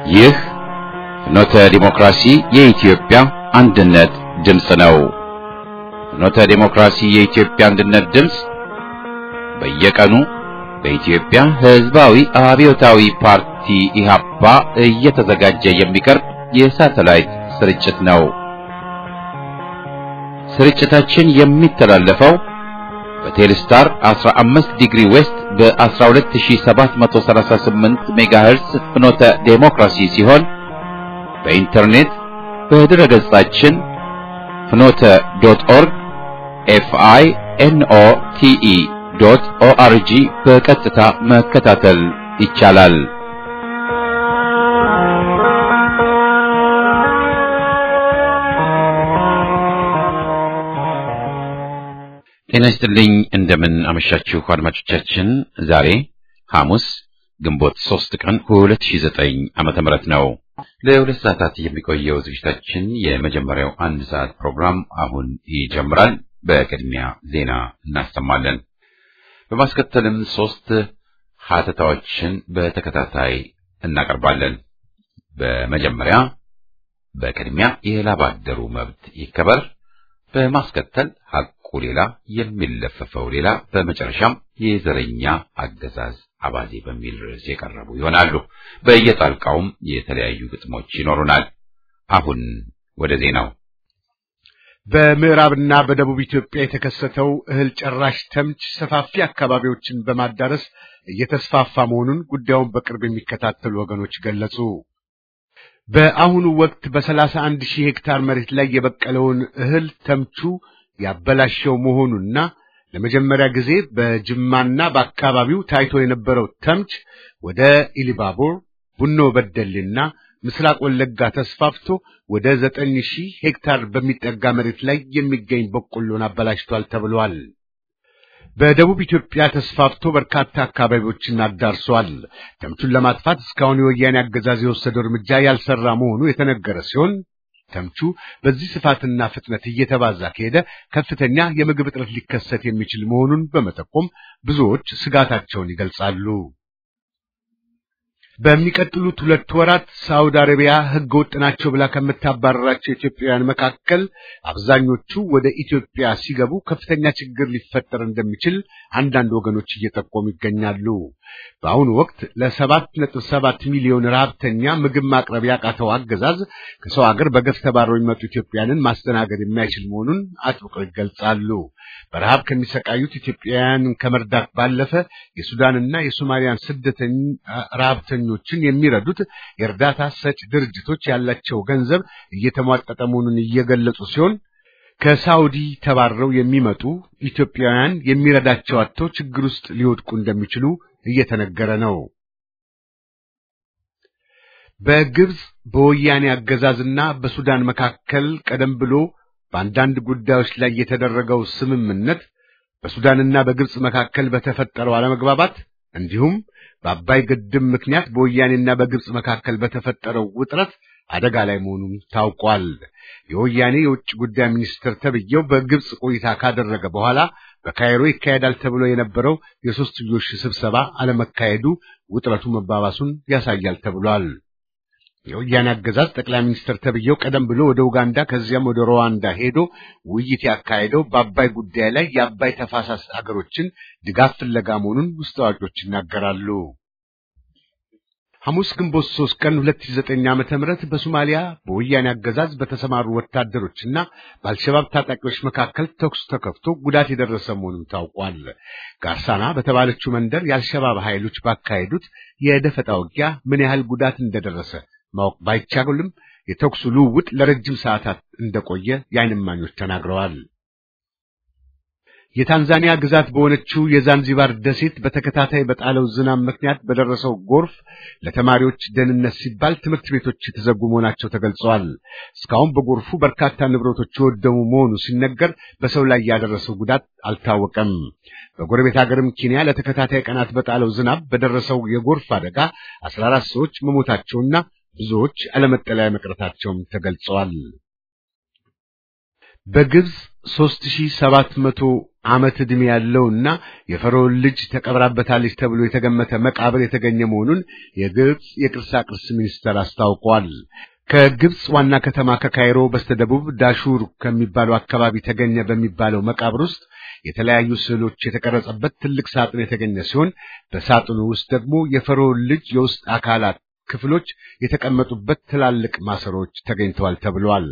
ይህ ፍኖተ ዲሞክራሲ የኢትዮጵያ አንድነት ድምፅ ነው። ፍኖተ ዲሞክራሲ የኢትዮጵያ አንድነት ድምፅ በየቀኑ በኢትዮጵያ ሕዝባዊ አብዮታዊ ፓርቲ ኢህአፓ እየተዘጋጀ የሚቀርብ የሳተላይት ስርጭት ነው። ስርጭታችን የሚተላለፈው በቴሌስታር 15 ዲግሪ ዌስት በ12738 ሜጋሄርስ ፍኖተ ዴሞክራሲ ሲሆን በኢንተርኔት በድረ ገጻችን ፍኖተ ዶት ኦርግ ኤፍአይ ኤንኦ ቲኢ ዶት ኦአርጂ በቀጥታ መከታተል ይቻላል። ጤና ይስጥልኝ። እንደምን አመሻችሁ አድማጮቻችን። ዛሬ ሐሙስ ግንቦት 3 ቀን 2009 ዓመተ ምህረት ነው። ለሁለት ሰዓታት የሚቆየው ዝግጅታችን የመጀመሪያው አንድ ሰዓት ፕሮግራም አሁን ይጀምራል። በቅድሚያ ዜና እናሰማለን። በማስከተልም ሶስት ሀተታዎችን በተከታታይ እናቀርባለን። በመጀመሪያ በቅድሚያ የላብ አደሩ መብት ይከበር፣ በማስከተል ሐቁ ሌላ የሚለፈፈው ሌላ፣ በመጨረሻም የዘረኛ አገዛዝ አባዜ በሚል ርዕስ የቀረቡ ይሆናሉ። በየጣልቃውም የተለያዩ ግጥሞች ይኖሩናል። አሁን ወደ ዜናው። በምዕራብና በደቡብ ኢትዮጵያ የተከሰተው እህል ጨራሽ ተምች ሰፋፊ አካባቢዎችን በማዳረስ እየተስፋፋ መሆኑን ጉዳዩን በቅርብ የሚከታተሉ ወገኖች ገለጹ። በአሁኑ ወቅት በሰላሳ አንድ ሺህ ሄክታር መሬት ላይ የበቀለውን እህል ተምቹ ያበላሸው መሆኑና ለመጀመሪያ ጊዜ በጅማና በአካባቢው ታይቶ የነበረው ተምች ወደ ኢሊባቦር፣ ቡኖ በደሌና ምስራቅ ወለጋ ተስፋፍቶ ወደ ዘጠኝ ሺህ ሄክታር በሚጠጋ መሬት ላይ የሚገኝ በቆሎን አበላሽቷል ተብሏል። በደቡብ ኢትዮጵያ ተስፋፍቶ በርካታ አካባቢዎችን አዳርሷል። ተምቹን ለማጥፋት እስካሁን የወያኔ አገዛዝ የወሰደው እርምጃ ያልሰራ መሆኑ የተነገረ ሲሆን ተምቹ በዚህ ስፋትና ፍጥነት እየተባዛ ከሄደ ከፍተኛ የምግብ እጥረት ሊከሰት የሚችል መሆኑን በመጠቆም ብዙዎች ስጋታቸውን ይገልጻሉ። በሚቀጥሉት ሁለት ወራት ሳውዲ አረቢያ ሕገ ወጥ ናቸው ብላ ከምታባረራቸው ኢትዮጵያውያን መካከል አብዛኞቹ ወደ ኢትዮጵያ ሲገቡ ከፍተኛ ችግር ሊፈጠር እንደሚችል አንዳንድ ወገኖች እየጠቆሙ ይገኛሉ። በአሁኑ ወቅት ለሰባት ነጥብ ሰባት ሚሊዮን ረሀብተኛ ምግብ ማቅረብ ያቃተው አገዛዝ ከሰው ሀገር በገፍ ተባረው የሚመጡ ኢትዮጵያውያንን ማስተናገድ የማይችል መሆኑን አጥብቀው ይገልጻሉ። በረሃብ ከሚሰቃዩት ኢትዮጵያውያን ከመርዳት ባለፈ የሱዳንና የሶማሊያን ስደተኛ ረሀብተኞችን የሚረዱት የእርዳታ ሰጭ ድርጅቶች ያላቸው ገንዘብ እየተሟጠጠ መሆኑን እየገለጹ ሲሆን ከሳውዲ ተባረው የሚመጡ ኢትዮጵያውያን የሚረዳቸው አጥተው ችግር ውስጥ ሊወድቁ እንደሚችሉ እየተነገረ ነው። በግብፅ በወያኔ አገዛዝና በሱዳን መካከል ቀደም ብሎ በአንዳንድ ጉዳዮች ላይ የተደረገው ስምምነት በሱዳንና በግብፅ መካከል በተፈጠረው አለመግባባት እንዲሁም በአባይ ግድብ ምክንያት በወያኔና በግብፅ መካከል በተፈጠረው ውጥረት አደጋ ላይ መሆኑን ታውቋል። የወያኔ የውጭ ጉዳይ ሚኒስትር ተብዬው በግብፅ ቆይታ ካደረገ በኋላ በካይሮ ይካሄዳል ተብሎ የነበረው የሦስትዮሽ ስብሰባ አለመካሄዱ ውጥረቱ መባባሱን ያሳያል ተብሏል። የወያኔ አገዛዝ ጠቅላይ ሚኒስትር ተብዬው ቀደም ብሎ ወደ ኡጋንዳ ከዚያም ወደ ሩዋንዳ ሄዶ ውይይት ያካሄደው በአባይ ጉዳይ ላይ የአባይ ተፋሳስ አገሮችን ድጋፍ ፍለጋ መሆኑን ውስጥ አዋቂዎች ይናገራሉ። ሐሙስ ግንቦት 3 ቀን 2009 ዓመተ ምህረት በሶማሊያ በወያኔ አገዛዝ በተሰማሩ ወታደሮችና በአልሸባብ ታጣቂዎች መካከል ተኩስ ተከፍቶ ጉዳት የደረሰ መሆኑን ታውቋል። ጋርሳና በተባለችው መንደር የአልሸባብ ኃይሎች ባካሄዱት የደፈጣ ውጊያ ምን ያህል ጉዳት እንደደረሰ ማወቅ ባይቻልም የተኩሱ ልውውጥ ለረጅም ሰዓታት እንደቆየ የዓይን እማኞች ተናግረዋል። የታንዛኒያ ግዛት በሆነችው የዛንዚባር ደሴት በተከታታይ በጣለው ዝናብ ምክንያት በደረሰው ጎርፍ ለተማሪዎች ደህንነት ሲባል ትምህርት ቤቶች የተዘጉ መሆናቸው ተገልጸዋል። እስካሁን በጎርፉ በርካታ ንብረቶች የወደሙ መሆኑ ሲነገር በሰው ላይ ያደረሰው ጉዳት አልታወቀም። በጎረቤት ሀገርም ኬንያ ለተከታታይ ቀናት በጣለው ዝናብ በደረሰው የጎርፍ አደጋ አስራ አራት ሰዎች መሞታቸውና ብዙዎች አለመጠለያ መቅረታቸውም ተገልጸዋል። በግብፅ 3700 ዓመት ዕድሜ ያለውና የፈርዖን ልጅ ተቀብራበታለች ተብሎ የተገመተ መቃብር የተገኘ መሆኑን የግብጽ የቅርሳ ቅርስ ሚኒስቴር አስታውቋል። ከግብጽ ዋና ከተማ ከካይሮ በስተደቡብ ዳሹር ከሚባለው አካባቢ ተገኘ በሚባለው መቃብር ውስጥ የተለያዩ ስዕሎች የተቀረጸበት ትልቅ ሳጥን የተገኘ ሲሆን በሳጥኑ ውስጥ ደግሞ የፈርዖን ልጅ የውስጥ አካላት ክፍሎች የተቀመጡበት ትላልቅ ማሰሮች ተገኝተዋል ተብሏል።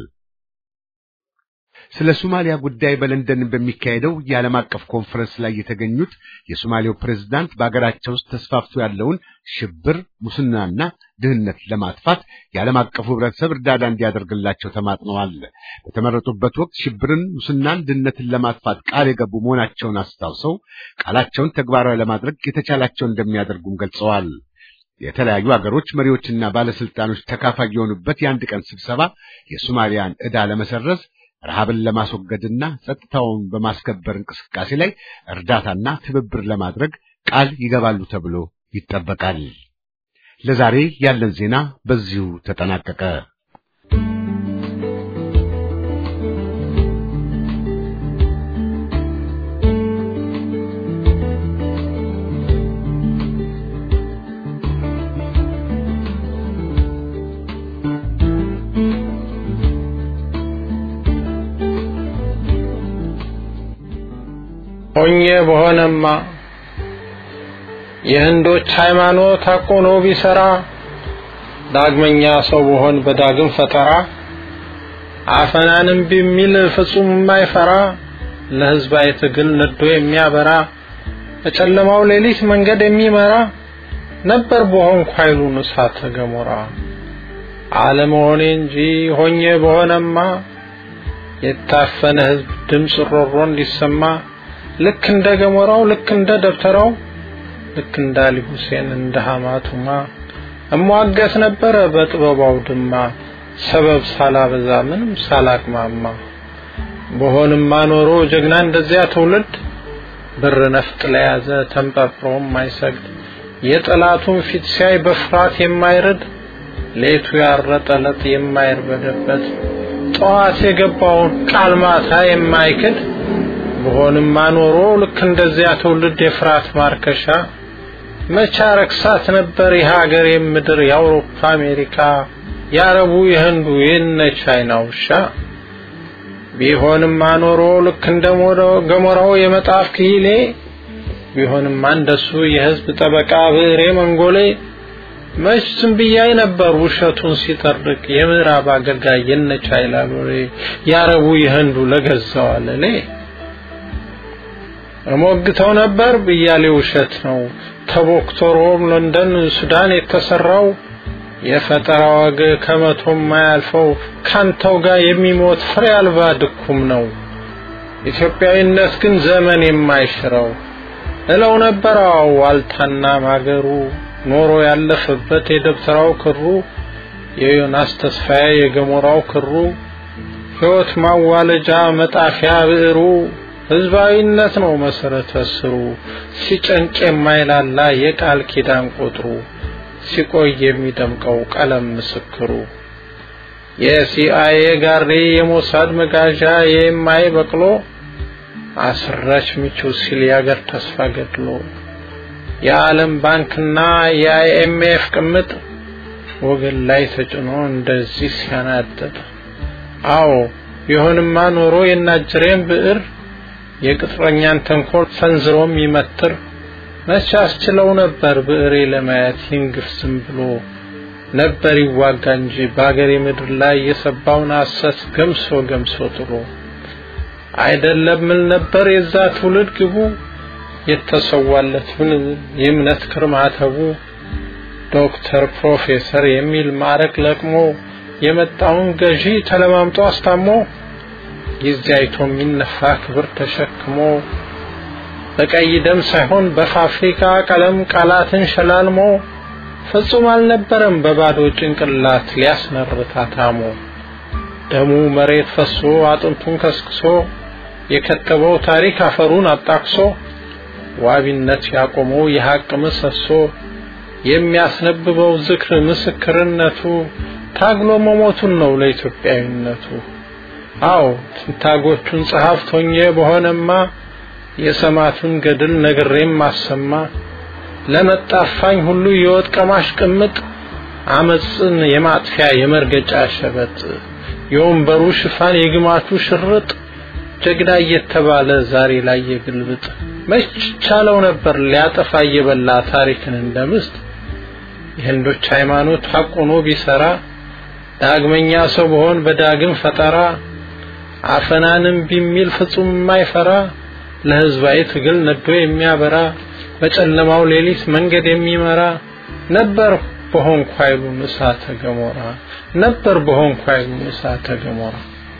ስለ ሶማሊያ ጉዳይ በለንደን በሚካሄደው የዓለም አቀፍ ኮንፈረንስ ላይ የተገኙት የሶማሌው ፕሬዝዳንት በአገራቸው ውስጥ ተስፋፍቶ ያለውን ሽብር፣ ሙስናና ድህነት ለማጥፋት የዓለም አቀፉ ሕብረተሰብ እርዳታ እንዲያደርግላቸው ተማጥነዋል። በተመረጡበት ወቅት ሽብርን፣ ሙስናን፣ ድህነትን ለማጥፋት ቃል የገቡ መሆናቸውን አስታውሰው ቃላቸውን ተግባራዊ ለማድረግ የተቻላቸውን እንደሚያደርጉም ገልጸዋል። የተለያዩ አገሮች መሪዎችና ባለስልጣኖች ተካፋይ የሆኑበት የአንድ ቀን ስብሰባ የሶማሊያን ዕዳ ለመሰረዝ ረሃብን ለማስወገድና ጸጥታውን በማስከበር እንቅስቃሴ ላይ እርዳታና ትብብር ለማድረግ ቃል ይገባሉ ተብሎ ይጠበቃል። ለዛሬ ያለን ዜና በዚሁ ተጠናቀቀ። ሆኜ በሆነማ የህንዶች ሃይማኖት አቆኖ ቢሰራ ዳግመኛ ሰው በሆን በዳግም ፈጠራ አፈናንም ቢሚል ፍጹም የማይፈራ ለህዝባዊ ትግል ነዶ የሚያበራ በጨለማው ሌሊት መንገድ የሚመራ ነበር በሆንኩ ኃይሉን እሳተ ገሞራ አለመሆኔ እንጂ ሆኜ በሆነማ የታፈነ ህዝብ ድምፅ ሮሮ እንዲሰማ ልክ እንደ ገሞራው ልክ እንደ ደብተራው ልክ እንደ አሊ ሁሴን እንደ ሐማቱማ እሟገት ነበረ በጥበባው ድማ ሰበብ ሳላበዛ ምንም ሳላቅማማ በሆንማ ኖሮ ጀግና እንደዚያ ትውልድ ብር ነፍጥ ለያዘ ተንጠፍሮ የማይሰግድ የጠላቱን ፊት ሲያይ በፍርሃት የማይርድ ሌቱ ያረጠለት የማይርበደበት ጠዋት የገባውን ቃል ማታ የማይክድ በሆንማ ኖሮ ልክ እንደዚያ ትውልድ የፍርሃት ማርከሻ መቻ ረክሳት ነበር የሀገር የምድር የአውሮፓ አሜሪካ የአረቡ የህንዱ የነ ቻይና ውሻ ቢሆንማ ኖሮ ልክ እንደ ገሞራው የመጣፍ ክሂሌ ቢሆንማ እንደሱ የህዝብ ጠበቃ ብዕሬ መንጎሌ መች ዝም ብያይ ነበር ውሸቱን ሲጠርቅ የምዕራብ አገልጋይ የነ ቻይና ሎሌ የአረቡ የህንዱ ለገዛው አለሌ እሞግተው ነበር ብያሌ ውሸት ነው ተቦክቶ ሮም ለንደን ሱዳን የተሰራው የፈጠራ ወግ ከመቶ የማያልፈው ካንተው ጋር የሚሞት ፍሬ አልባ ድኩም ነው ኢትዮጵያዊነት ግን ዘመን የማይሽረው እለው ነበር ዋልታና ማገሩ ኖሮ ያለፈበት የደብተራው ክሩ የዮናስ ተስፋዬ የገሞራው ክሩ ሕይወት ማዋለጃ መጣፊያ ብዕሩ ህዝባዊነት ነው መሰረተ ስሩ ሲጨንቅ የማይላላ የቃል ኪዳን ቁጥሩ ሲቆይ የሚደምቀው ቀለም ምስክሩ የሲአይኤ ጋሪ የሞሳድ መጋዣ የማይ በቅሎ አስረች ምቹ ሲል የአገር ተስፋ ገድሎ የዓለም ባንክና የአይኤምኤፍ ቅምጥ ወገን ላይ ተጭኖ እንደዚህ ሲያናጥጥ አዎ ቢሆንማ ኖሮ የናጅሬን ብዕር የቅጥረኛን ተንኮል ሰንዝሮም ይመትር መቼ አስችለው ነበር ብዕሬ ለማየት ይንግፍ ዝም ብሎ ነበር ይዋጋ እንጂ በአገሬ ምድር ላይ የሰባውን ሐሰት ገምሶ ገምሶ ጥሎ አይደለም ምን ነበር የዛ ትውልድ ግቡ የተሰዋለትን የእምነት ክርማተቡ ዶክተር ፕሮፌሰር የሚል ማዕረግ ለቅሞ የመጣውን ገዢ ተለማምጦ አስታሞ ጊዜ አይቶ የሚነፋ ክብር ተሸክሞ በቀይ ደም ሳይሆን በፋብሪካ ቀለም ቃላትን ሸላልሞ ፍጹም አልነበረም በባዶ ጭንቅላት ሊያስመርታ ታሞ ደሙ መሬት ፈሶ አጥንቱን ከስክሶ የከተበው ታሪክ አፈሩን አጣቅሶ ዋቢነት ያቆመው የሐቅ ምሰሶ የሚያስነብበው ዝክር ምስክርነቱ ታግሎ መሞቱን ነው ለኢትዮጵያዊነቱ አዎ ትንታጎቹን ጸሐፍት ሆኜ በሆነማ የሰማቱን ገድል ነግሬም ማሰማ ለመጣፋኝ ሁሉ የወጥ ቀማሽ ቅምጥ አመፅን የማጥፊያ የመርገጫ ሸበጥ የወንበሩ ሽፋን የግማቹ ሽርጥ ጀግና እየተባለ ዛሬ ላይ የግልብጥ መች ቻለው ነበር ሊያጠፋ እየበላ ታሪክን እንደምስት የህንዶች ሃይማኖት ሐቁኖ ቢሰራ ዳግመኛ ሰው በሆን በዳግም ፈጠራ አፈናንም ቢሚል ፍጹም የማይፈራ ለህዝባዊ ትግል ነዶ የሚያበራ በጨለማው ሌሊት መንገድ የሚመራ ነበር በሆንኩ ኃይሉን እሳተ ገሞራ ነበር በሆንኩ ኃይሉን እሳተ ገሞራ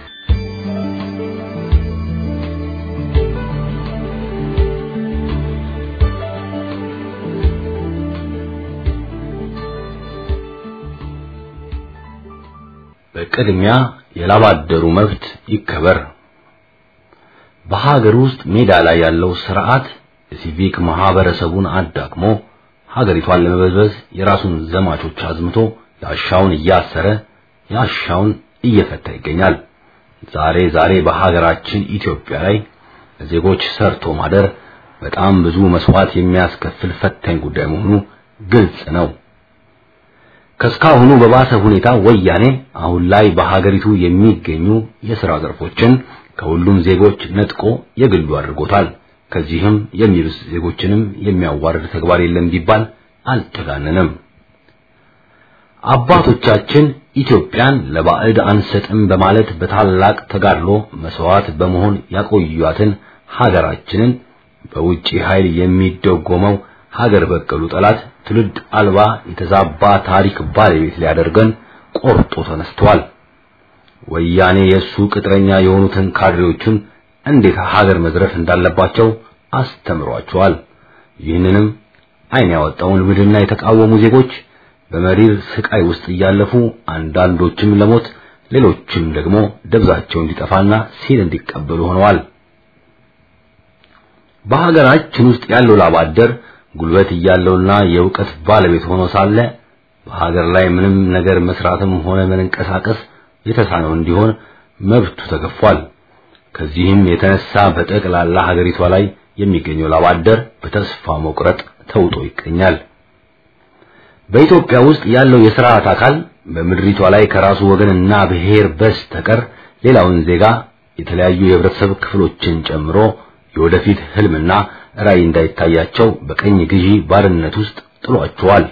በቅድሚያ የላባደሩ መብት ይከበር። በሀገር ውስጥ ሜዳ ላይ ያለው ስርዓት የሲቪክ ማህበረሰቡን አዳክሞ ሀገሪቷን ለመበዝበዝ የራሱን ዘማቾች አዝምቶ ያሻውን እያሰረ ያሻውን እየፈታ ይገኛል። ዛሬ ዛሬ በሀገራችን ኢትዮጵያ ላይ ዜጎች ሰርቶ ማደር በጣም ብዙ መስዋዕት የሚያስከፍል ፈታኝ ጉዳይ መሆኑ ግልጽ ነው። ከስካሁኑ በባሰ ሁኔታ ወያኔ አሁን ላይ በሀገሪቱ የሚገኙ የሥራ ዘርፎችን ከሁሉም ዜጎች ነጥቆ የግሉ አድርጎታል። ከዚህም የሚብስ ዜጎችንም የሚያዋርድ ተግባር የለም ቢባል አልተጋነንም። አባቶቻችን ኢትዮጵያን ለባዕድ አንሰጥም በማለት በታላቅ ተጋድሎ መስዋዕት በመሆን ያቆዩአትን ሀገራችንን በውጪ ኃይል የሚደጎመው ሀገር በቀሉ ጠላት ትውልድ አልባ የተዛባ ታሪክ ባለቤት ሊያደርገን ቆርጦ ተነስተዋል። ወያኔ የሱ ቅጥረኛ የሆኑትን ካድሬዎቹን እንዴት ሀገር መዝረፍ እንዳለባቸው አስተምሯቸዋል። ይህንንም ዓይን ያወጣውን ልምድና የተቃወሙ ዜጎች በመሪር ስቃይ ውስጥ እያለፉ አንዳንዶችም ለሞት ሌሎችም ደግሞ ደብዛቸው እንዲጠፋና ሲል እንዲቀበሉ ሆነዋል። በሀገራችን ውስጥ ያለው ላባደር ጉልበት እያለውና የእውቀት ባለቤት ሆኖ ሳለ በሀገር ላይ ምንም ነገር መስራትም ሆነ መንቀሳቀስ የተሳነው እንዲሆን መብቱ ተገፏል። ከዚህም የተነሳ በጠቅላላ ሀገሪቷ ላይ የሚገኘው ላባደር በተስፋ መቁረጥ ተውጦ ይገኛል። በኢትዮጵያ ውስጥ ያለው የሥርዓት አካል በምድሪቷ ላይ ከራሱ ወገንና ብሔር በስተቀር ሌላውን ዜጋ የተለያዩ የህብረተሰብ ክፍሎችን ጨምሮ የወደፊት ህልምና ራዕይ እንዳይታያቸው በቀኝ ግዢ ባርነት ውስጥ ጥሏቸዋል።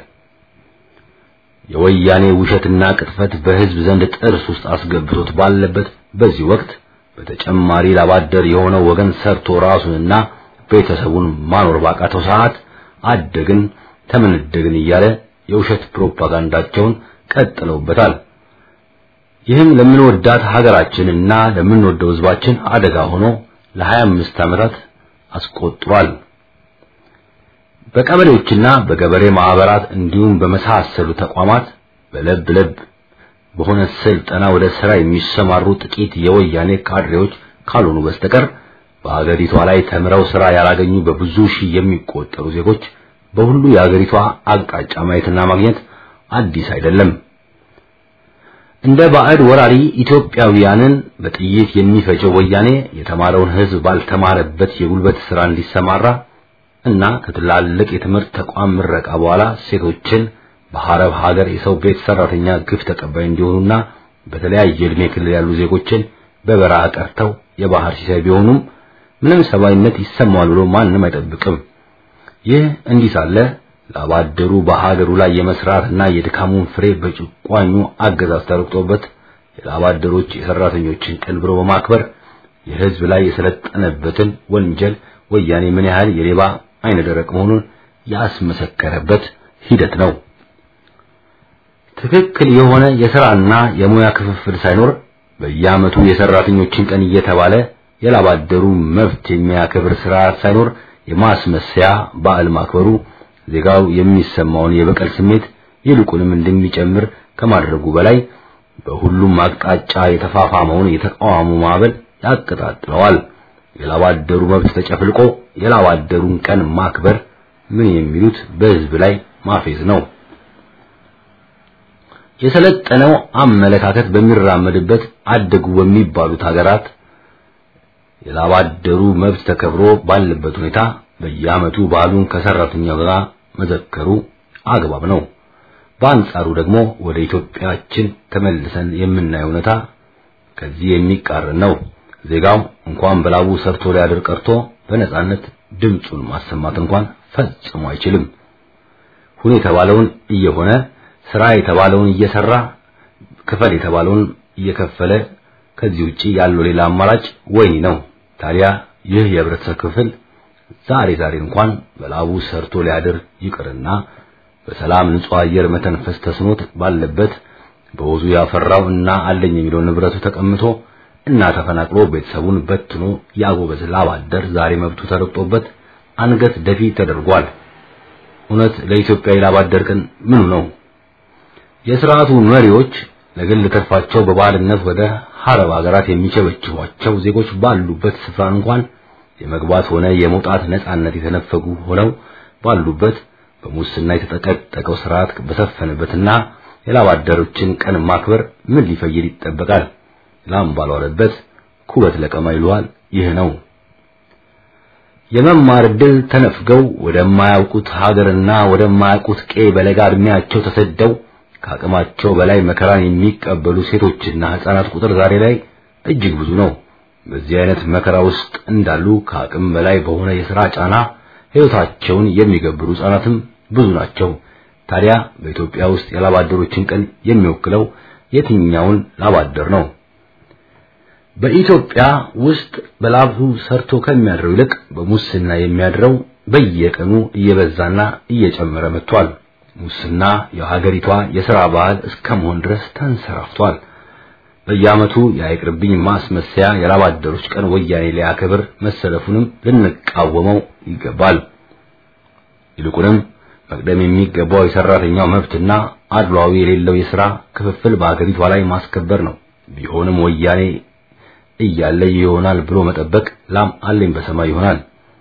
የወያኔ ውሸትና ቅጥፈት በህዝብ ዘንድ ጥርስ ውስጥ አስገብቶት ባለበት በዚህ ወቅት በተጨማሪ ላባደር የሆነው ወገን ሰርቶ ራሱንና ቤተሰቡን ማኖር ባቃተው ሰዓት አደግን ተመነደግን እያለ የውሸት ፕሮፓጋንዳቸውን ቀጥለውበታል። ይህም ለምንወዳት ሀገራችንና ለምንወደው ህዝባችን አደጋ ሆኖ ለ25 ዓመታት አስቆጥሯል። በቀበሌዎችና በገበሬ ማህበራት እንዲሁም በመሳሰሉ ተቋማት በለብ ለብ በሆነ ስልጠና ወደ ስራ የሚሰማሩ ጥቂት የወያኔ ካድሬዎች ካልሆኑ በስተቀር በሀገሪቷ ላይ ተምረው ስራ ያላገኙ በብዙ ሺህ የሚቆጠሩ ዜጎች በሁሉ የሀገሪቷ አቅጣጫ ማየትና ማግኘት አዲስ አይደለም። እንደ ባዕድ ወራሪ ኢትዮጵያውያንን በጥይት የሚፈጀው ወያኔ የተማረውን ህዝብ ባልተማረበት የጉልበት ስራ እንዲሰማራ እና ከትላልቅ የትምህርት ተቋም ምረቃ በኋላ ሴቶችን በሐረብ ሀገር የሰው ቤት ሰራተኛ ግፍ ተቀባይ እንዲሆኑና በተለያየ ዕድሜ ክልል ያሉ ዜጎችን በበረሃ ቀርተው የባህር ሲሳይ ቢሆኑም ምንም ሰብአዊነት ይሰማዋል ብሎ ማንም አይጠብቅም። ይህ እንዲህ ሳለ ላባደሩ በሀገሩ ላይ የመስራትና የድካሙን ፍሬ በጭቋኙ አገዛዝ ተረግጦበት የላባደሮች የሰራተኞችን ቀን ብሎ በማክበር የህዝብ ላይ የሰለጠነበትን ወንጀል ወያኔ ምን ያህል የሌባ አይነ ደረቅ መሆኑን ያስመሰከረበት ሂደት ነው። ትክክል የሆነ የሥራና የሙያ ክፍፍል ሳይኖር በየዓመቱ የሰራተኞችን ቀን እየተባለ የላባደሩ መብት የሚያከብር ስርዓት ሳይኖር የማስመሰያ በዓል ማክበሩ ዜጋው የሚሰማውን የበቀል ስሜት ይልቁንም እንደሚጨምር ከማድረጉ በላይ በሁሉም አቅጣጫ የተፋፋመውን የተቃውሞ ማዕበል ያቀጣጥለዋል። የላባደሩ መብት ተጨፍልቆ የላባደሩን ቀን ማክበር ምን የሚሉት በህዝብ ላይ ማፌዝ ነው። የሰለጠነው አመለካከት በሚራመድበት አደጉ በሚባሉት ሀገራት የላባደሩ መብት ተከብሮ ባለበት ሁኔታ በየዓመቱ በዓሉን ከሰራተኛው ጋር መዘከሩ አግባብ ነው። በአንጻሩ ደግሞ ወደ ኢትዮጵያችን ተመልሰን የምናየው ሁኔታ ከዚህ የሚቃረን ነው። ዜጋው እንኳን በላቡ ሰርቶ ሊያድር ቀርቶ በነጻነት ድምፁን ማሰማት እንኳን ፈጽሞ አይችልም። ሁን የተባለውን እየሆነ ስራ የተባለውን እየሰራ ክፈል የተባለውን እየከፈለ ከዚህ ውጪ ያለው ሌላ አማራጭ ወይኒ ነው። ታዲያ ይህ የህብረተሰብ ክፍል ዛሬ ዛሬ እንኳን በላቡ ሰርቶ ሊያድር ይቅርና በሰላም ንጹህ አየር መተንፈስ ተስኖት ባለበት በወዙ ያፈራው እና አለኝ የሚለው ንብረቱ ተቀምቶ እና ተፈናቅሎ ቤተሰቡን በትኖ ያጎበዝ ላብ አደር ዛሬ መብቱ ተረግጦበት አንገት ደፊ ተደርጓል። እውነት ለኢትዮጵያ ላብ አደር ቀን ምኑ ነው? የስርዓቱ መሪዎች ለግል ተርፋቸው በባልነት ወደ ሀረብ ሀገራት የሚቸበችቧቸው ዜጎች ባሉበት ስፍራ እንኳን የመግባት ሆነ የመውጣት ነጻነት የተነፈጉ ሆነው ባሉበት በሙስና የተጠቀጠቀው ስርዓት በሰፈነበትና የላብ አደሮችን ቀን ማክበር ምን ሊፈይድ ይጠበቃል? ላም ባልዋለበት ኩበት ለቀማ ይሏል። ይህ ነው የመማር ዕድል ተነፍገው ወደማያውቁት ሀገርና ወደማያውቁት ቄ በለጋ እድሜያቸው ተሰደው ከአቅማቸው በላይ መከራን የሚቀበሉ ሴቶችና ህፃናት ቁጥር ዛሬ ላይ እጅግ ብዙ ነው። በዚህ አይነት መከራ ውስጥ እንዳሉ ከአቅም በላይ በሆነ የሥራ ጫና ሕይወታቸውን የሚገብሩ ህፃናትም ብዙ ናቸው። ታዲያ በኢትዮጵያ ውስጥ የላብ አደሮችን ቀን የሚወክለው የትኛውን ላብ አደር ነው? በኢትዮጵያ ውስጥ በላቡ ሰርቶ ከሚያድረው ይልቅ በሙስና የሚያድረው በየቀኑ እየበዛና እየጨመረ መጥቷል። ሙስና የሀገሪቷ የሥራ ባህል እስከመሆን ድረስ ተንሰራፍቷል። በየዓመቱ የአይቅርብኝ ማስመሰያ የላብ አደሮች ቀን ወያኔ ሊያከብር መሰለፉንም ልንቃወመው ይገባል። ይልቁንም መቅደም የሚገባው የሰራተኛው መብትና አድሏዊ የሌለው የሥራ ክፍፍል በሀገሪቷ ላይ ማስከበር ነው። ቢሆንም ወያኔ እያለ ይሆናል ብሎ መጠበቅ ላም አለኝ በሰማይ ይሆናል።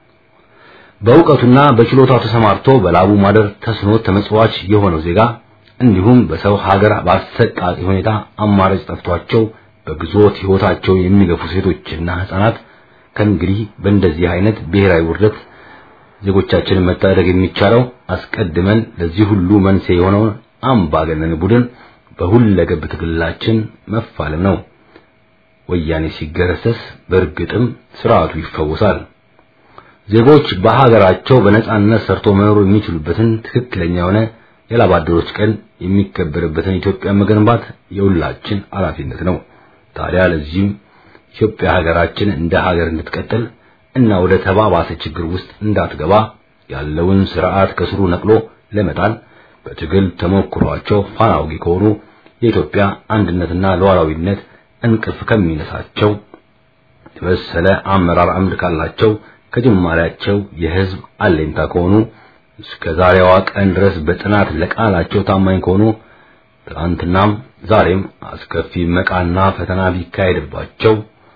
በእውቀቱና በችሎታው ተሰማርቶ በላቡ ማደር ተስኖት ተመጽዋች የሆነው ዜጋ እንዲሁም በሰው ሀገር በአሰቃቂ ሁኔታ አማራጭ ጠፍቷቸው በግዞት ሕይወታቸው የሚገፉ ሴቶችና ሕፃናት ከእንግዲህ በእንደዚህ አይነት ብሔራዊ ውርደት ዜጎቻችንን መታደግ የሚቻለው አስቀድመን ለዚህ ሁሉ መንስኤ የሆነውን አምባገነን ቡድን በሁለገብ ትግላችን መፋለም ነው። ወያኔ ሲገረሰስ በእርግጥም ስርዓቱ ይፈወሳል። ዜጎች በሀገራቸው በነጻነት ሰርቶ መኖር የሚችሉበትን ትክክለኛ የሆነ የላብ አደሮች ቀን የሚከበርበትን ኢትዮጵያ መገንባት የሁላችን ኃላፊነት ነው። ታዲያ ለዚህም ኢትዮጵያ ሀገራችን እንደ ሀገር እንድትቀጥል እና ወደ ተባባሰ ችግር ውስጥ እንዳትገባ ያለውን ስርዓት ከስሩ ነቅሎ ለመጣል በትግል ተሞክሯቸው ፋና ወጊ ከሆኑ የኢትዮጵያ አንድነትና ሉዓላዊነት እንቅልፍ ከሚነሳቸው የበሰለ አመራር አምድ ካላቸው ከጅማሬያቸው የህዝብ አለኝታ ከሆኑ እስከ ዛሬዋ ቀን ድረስ በጥናት ለቃላቸው ታማኝ ከሆኑ ትናንትናም ዛሬም አስከፊ መቃና ፈተና ቢካሄድባቸው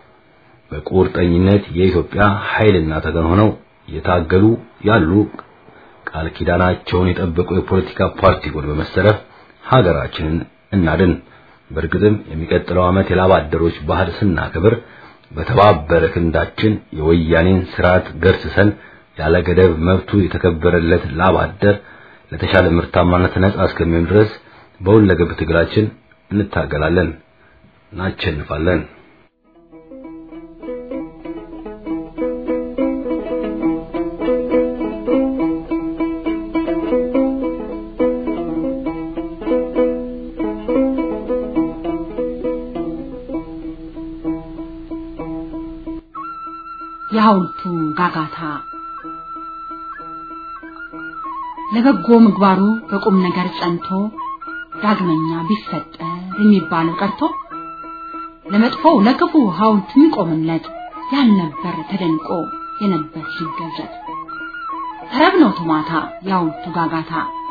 በቁርጠኝነት የኢትዮጵያ ኃይልና ተገን ሆነው እየታገሉ ያሉ ቃል ኪዳናቸውን የጠበቁ የፖለቲካ ፓርቲ ጎን በመሰለፍ ሀገራችንን እናድን። በእርግጥም የሚቀጥለው ዓመት የላብ አደሮች ባህል ስናከብር በተባበረ ክንዳችን የወያኔን ስርዓት ገርስሰን ያለ ገደብ መብቱ የተከበረለት ላብ አደር ለተሻለ ምርታማነት ነጻ እስከሚሆን ድረስ በሁለገብ ትግላችን እንታገላለን፣ እናሸንፋለን። የሐውልቱ ጋጋታ ለበጎ ምግባሩ በቁም ነገር ጸንቶ ዳግመኛ ቢፈጠር የሚባለው ቀርቶ ለመጥፎው ለክፉ ሐውልት የሚቆምለት ያልነበር ተደንቆ የነበር ሲገዘት ተረብ ነው ቶማታ የሐውልቱ ጋጋታ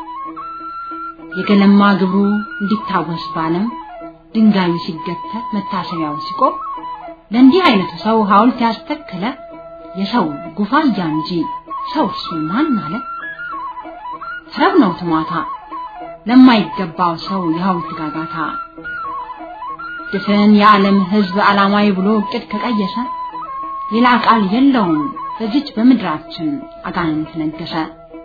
የገለማ ግብሩ እንዲታወስ ባለም ድንጋዩ ሲገተር መታሰቢያው ሲቆም ለእንዲህ አይነቱ ሰው ሐውልት ያስተከለ የሰው ጉፋያ እንጂ ሰው እሱ ማን አለ? ተረብ ነው ትሟታ ለማይገባው ሰው የሐውልት ጋጋታ ድፍን የዓለም ሕዝብ ዓላማዊ ብሎ እቅድ ከቀየሰ ሌላ ቃል የለውም በዚች በምድራችን አጋንንት ነገሰ።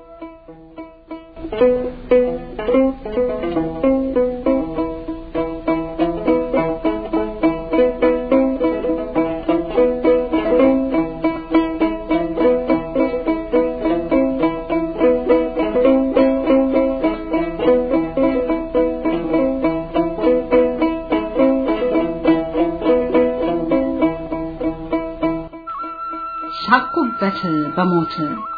ሳኩበት በሞት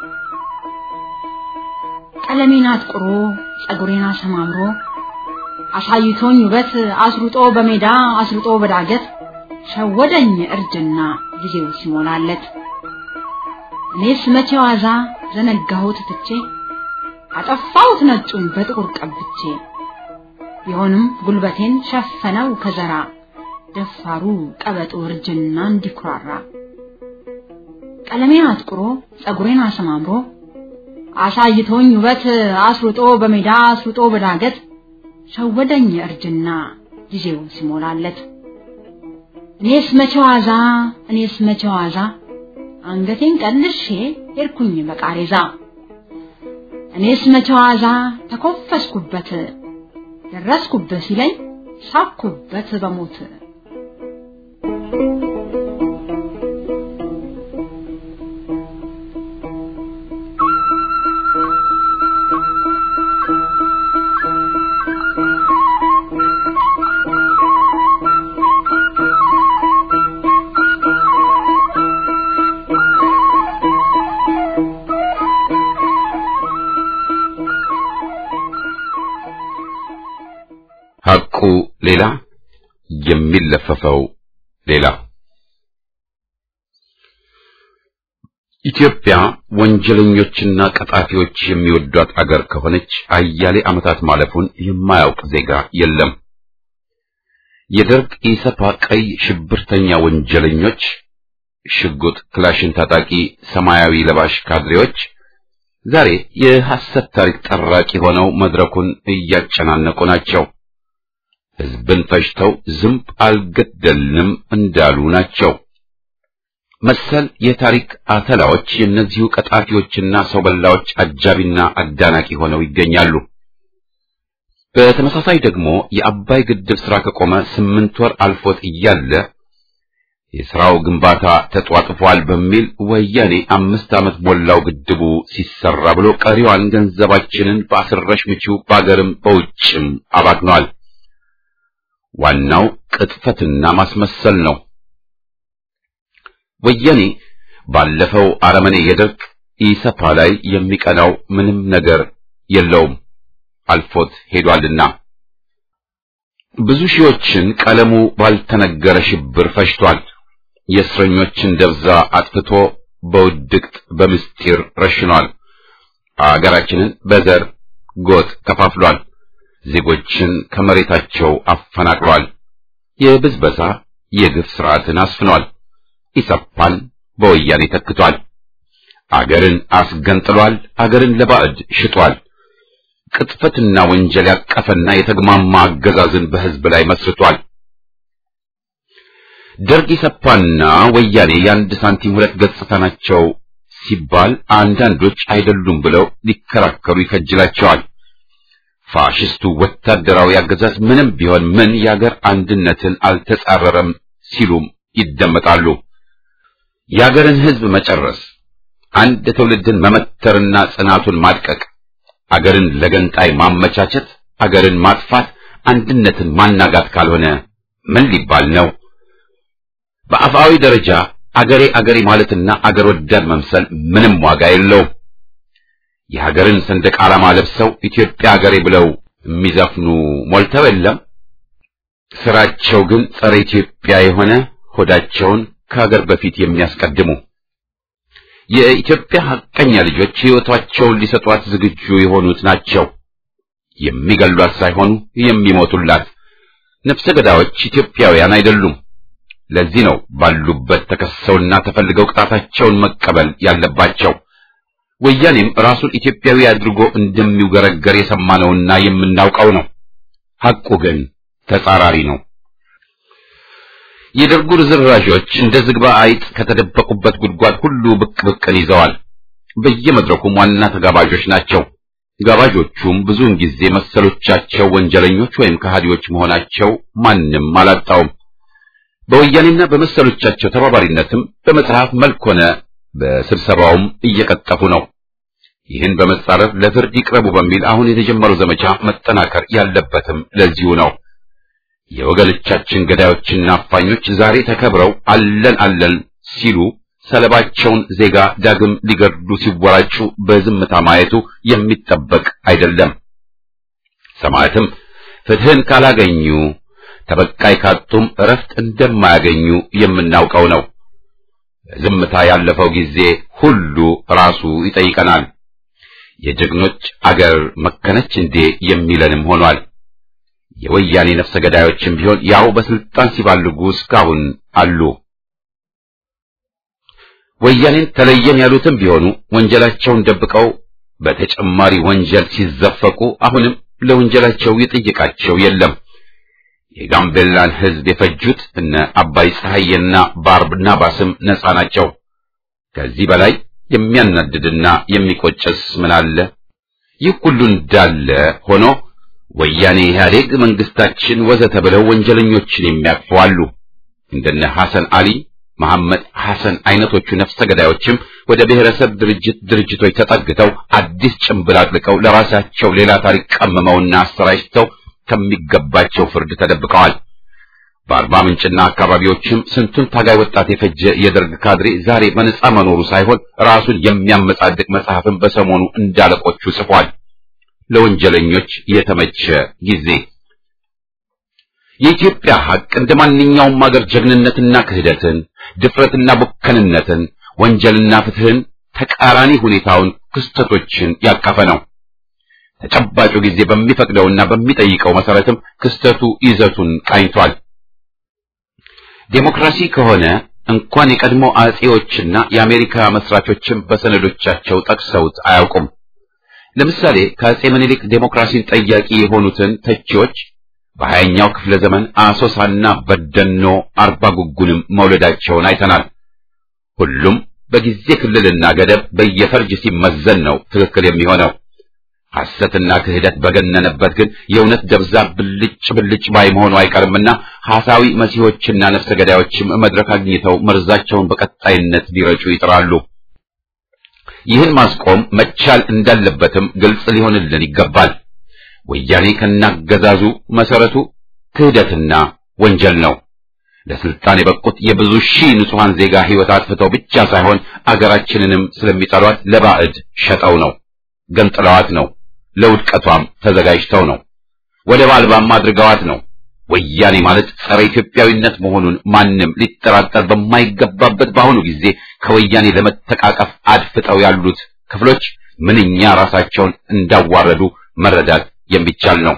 ቀለሜን አጥቁሮ ጸጉሬን አሰማምሮ አሳይቶኝ ውበት አስሩጦ በሜዳ አስሩጦ በዳገት ሸወደኝ እርጅና ጊዜው ሲሞላለት እኔስ መቼ ዋዛ ዘነጋሁት ትቼ አጠፋሁት ነጩን በጥቁር ቀብቼ ቢሆንም ጉልበቴን ሸፈነው ከዘራ ደፋሩ ቀበጡ እርጅና እንዲኩራራ ቀለሜን አጥቁሮ ጸጉሬን አሰማምሮ አሳይቶኝ ውበት አስሩጦ በሜዳ አስሩጦ በዳገት ሸወደኝ እርጅና ጊዜው ሲሞላለት እኔስ መቼ ዋዛ እኔስ መቼ ዋዛ አንገቴን ቀልሼ ሄድኩኝ በቃሬዛ እኔስ መቼ ዋዛ ተኮፈስኩበት ደረስኩበት ሲለኝ ሳኩበት በሞት ሐቁ ሌላ የሚለፈፈው ሌላ። ኢትዮጵያ ወንጀለኞችና ቀጣፊዎች የሚወዷት አገር ከሆነች አያሌ ዓመታት ማለፉን የማያውቅ ዜጋ የለም። የደርግ ኢሰፓ ቀይ ሽብርተኛ ወንጀለኞች፣ ሽጉጥ ክላሽን ታጣቂ ሰማያዊ ለባሽ ካድሬዎች ዛሬ የሐሰት ታሪክ ጠራቂ ሆነው መድረኩን እያጨናነቁ ናቸው። ሕዝብን ፈጅተው ዝንብ አልገደልንም እንዳሉ ናቸው። መሰል የታሪክ አተላዎች የእነዚሁ ቀጣፊዎችና ሰው በላዎች አጃቢና አዳናቂ ሆነው ይገኛሉ። በተመሳሳይ ደግሞ የአባይ ግድብ ስራ ከቆመ ስምንት ወር አልፎት እያለ የስራው ግንባታ ተጧጥፏል በሚል ወያኔ አምስት ዓመት ሞላው ግድቡ ሲሰራ ብሎ ቀሪዋን ገንዘባችንን በአስረሽ ምቺው በአገርም በውጭም አባክኗል። ዋናው ቅጥፈትና ማስመሰል ነው። ወያኔ ባለፈው አረመኔ የደርግ ኢሰፓ ላይ የሚቀናው ምንም ነገር የለውም፣ አልፎት ሄዷልና። ብዙ ሺዎችን ቀለሙ ባልተነገረ ሽብር ፈጅቷል። የእስረኞችን ደብዛ አጥፍቶ በውድቅት በምስጢር ረሽኗል። አገራችንን በዘር ጎጥ ከፋፍሏል። ዜጎችን ከመሬታቸው አፈናቅሏል። የብዝበዛ የግፍ ስርዓትን አስፍኗል። ኢሰፓን በወያኔ ተክቷል። አገርን አስገንጥሏል። አገርን ለባዕድ ሽጧል። ቅጥፈትና ወንጀል ያቀፈና የተግማማ አገዛዝን በሕዝብ ላይ መስርቷል። ደርግ ኢሰፓና ወያኔ የአንድ ሳንቲም ሁለት ገጽታ ናቸው ሲባል አንዳንዶች አይደሉም ብለው ሊከራከሩ ይከጅላቸዋል። ፋሽስቱ ወታደራዊ አገዛዝ ምንም ቢሆን ምን የአገር አንድነትን አልተጻረረም ሲሉም ይደመጣሉ። የአገርን ሕዝብ መጨረስ፣ አንድ ትውልድን መመተርና ጽናቱን ማድቀቅ፣ አገርን ለገንጣይ ማመቻቸት፣ አገርን ማጥፋት፣ አንድነትን ማናጋት ካልሆነ ምን ሊባል ነው? በአፋዊ ደረጃ አገሬ አገሬ ማለትና አገር ወዳድ መምሰል ምንም ዋጋ የለውም። የሀገርን ሰንደቅ ዓላማ ለብሰው ኢትዮጵያ አገሬ ብለው የሚዘፍኑ ሞልተው የለም። ስራቸው ግን ጸረ ኢትዮጵያ የሆነ ሆዳቸውን ከሀገር በፊት የሚያስቀድሙ የኢትዮጵያ ሐቀኛ ልጆች ሕይወታቸውን ሊሰጧት ዝግጁ የሆኑት ናቸው። የሚገሏት ሳይሆኑ የሚሞቱላት። ነፍሰ ገዳዮች ኢትዮጵያውያን አይደሉም። ለዚህ ነው ባሉበት ተከሰውና ተፈልገው ቅጣታቸውን መቀበል ያለባቸው። ወያኔም ራሱን ኢትዮጵያዊ አድርጎ እንደሚውገረገር የሰማነውና የምናውቀው ነው። ሐቁ ግን ተጻራሪ ነው። የደርጉ ርዝራዦች እንደ ዝግባ አይጥ ከተደበቁበት ጉድጓድ ሁሉ ብቅ ብቅን ይዘዋል። በየመድረኩም ዋና ተጋባዦች ናቸው። ጋባዦቹም ብዙውን ጊዜ መሰሎቻቸው ወንጀለኞች ወይም ከሃዲዎች መሆናቸው ማንም አላጣውም። በወያኔና በመሰሎቻቸው ተባባሪነትም በመጽሐፍ መልክ ሆነ በስብሰባውም እየቀጠፉ ነው። ይህን በመጻረር ለፍርድ ይቅረቡ በሚል አሁን የተጀመረው ዘመቻ መጠናከር ያለበትም ለዚሁ ነው። የወገኖቻችን ገዳዮችና አፋኞች ዛሬ ተከብረው አለን አለን ሲሉ ሰለባቸውን ዜጋ ዳግም ሊገድሉ ሲወራጩ በዝምታ ማየቱ የሚጠበቅ አይደለም። ሰማዕትም ፍትህን ካላገኙ ተበቃይ ካጡም እረፍት እንደማያገኙ የምናውቀው ነው። ዝምታ ያለፈው ጊዜ ሁሉ ራሱ ይጠይቀናል። የጀግኖች አገር መከነች እንዴ የሚለንም ሆኗል። የወያኔ ነፍሰ ገዳዮችም ቢሆን ያው በስልጣን ሲባልጉ እስካሁን አሉ። ወያኔን ተለየን ያሉትም ቢሆኑ ወንጀላቸውን ደብቀው በተጨማሪ ወንጀል ሲዘፈቁ አሁንም ለወንጀላቸው የጠየቃቸው የለም። የጋምቤላን ሕዝብ የፈጁት እነ አባይ ፀሐይና ባርናባስም ነፃ ናቸው። ከዚህ በላይ የሚያናድድና የሚቆጨስ ምን አለ? ይህ ሁሉ እንዳለ ሆኖ ወያኔ፣ ኢህአዴግ፣ መንግስታችን ወዘተ ብለው ወንጀለኞችን የሚያቅፉ አሉ። እንደነ ሐሰን አሊ መሐመድ ሐሰን አይነቶቹ ነፍሰ ገዳዮችም ወደ ብሔረሰብ ድርጅት ድርጅቶች ተጠግተው አዲስ ጭንብል አጥልቀው ለራሳቸው ሌላ ታሪክ ቀምመውና አሰራጭተው ከሚገባቸው ፍርድ ተደብቀዋል። በአርባ ምንጭና አካባቢዎችም ስንቱን ታጋይ ወጣት የፈጀ የደርግ ካድሬ ዛሬ በነጻ መኖሩ ሳይሆን ራሱን የሚያመጻድቅ መጽሐፍን በሰሞኑ እንዳለቆቹ ጽፏል። ለወንጀለኞች የተመቸ ጊዜ የኢትዮጵያ ሐቅ እንደ ማንኛውም ሀገር ጀግንነትና ክህደትን፣ ድፍረትና ቡከንነትን፣ ወንጀልና ፍትህን ተቃራኒ ሁኔታውን ክስተቶችን ያቀፈ ነው። ተጨባጩ ጊዜ በሚፈቅደውና በሚጠይቀው መሰረትም ክስተቱ ይዘቱን ቃኝቷል። ዴሞክራሲ ከሆነ እንኳን የቀድሞ አጼዎችና የአሜሪካ መስራቾችም በሰነዶቻቸው ጠቅሰውት አያውቁም። ለምሳሌ ከአጼ ምኒልክ ዴሞክራሲን ጠያቂ የሆኑትን ተቺዎች በሀያኛው ክፍለ ዘመን አሶሳና በደኖ አርባ ጉጉንም መውለዳቸውን አይተናል። ሁሉም በጊዜ ክልልና ገደብ በየፈርጅ ሲመዘን ነው ትክክል የሚሆነው። ሐሰትና ክህደት በገነነበት ግን የእውነት ደብዛ ብልጭ ብልጭ ባይ መሆኑ አይቀርምና ሐሳዊ መሲሖችና ነፍሰ ገዳዮችም መድረክ አግኝተው መርዛቸውን በቀጣይነት ሊረጩ ይጥራሉ። ይህን ማስቆም መቻል እንዳለበትም ግልጽ ሊሆንልን ይገባል። ወያኔ ከናገዛዙ መሰረቱ ክህደትና ወንጀል ነው። ለስልጣን የበቁት የብዙ ሺህ ንጹሐን ዜጋ ሕይወት አጥፍተው ብቻ ሳይሆን አገራችንንም ስለሚጠሏት ለባዕድ ሸጠው ነው፣ ገንጥለዋት ነው፣ ለውድቀቷም ተዘጋጅተው ነው፣ ወደብ አልባም አድርገዋት ነው። ወያኔ ማለት ጸረ ኢትዮጵያዊነት መሆኑን ማንም ሊጠራጠር በማይገባበት በአሁኑ ጊዜ ከወያኔ ለመተቃቀፍ አድፍጠው ያሉት ክፍሎች ምንኛ ራሳቸውን እንዳዋረዱ መረዳት የሚቻል ነው።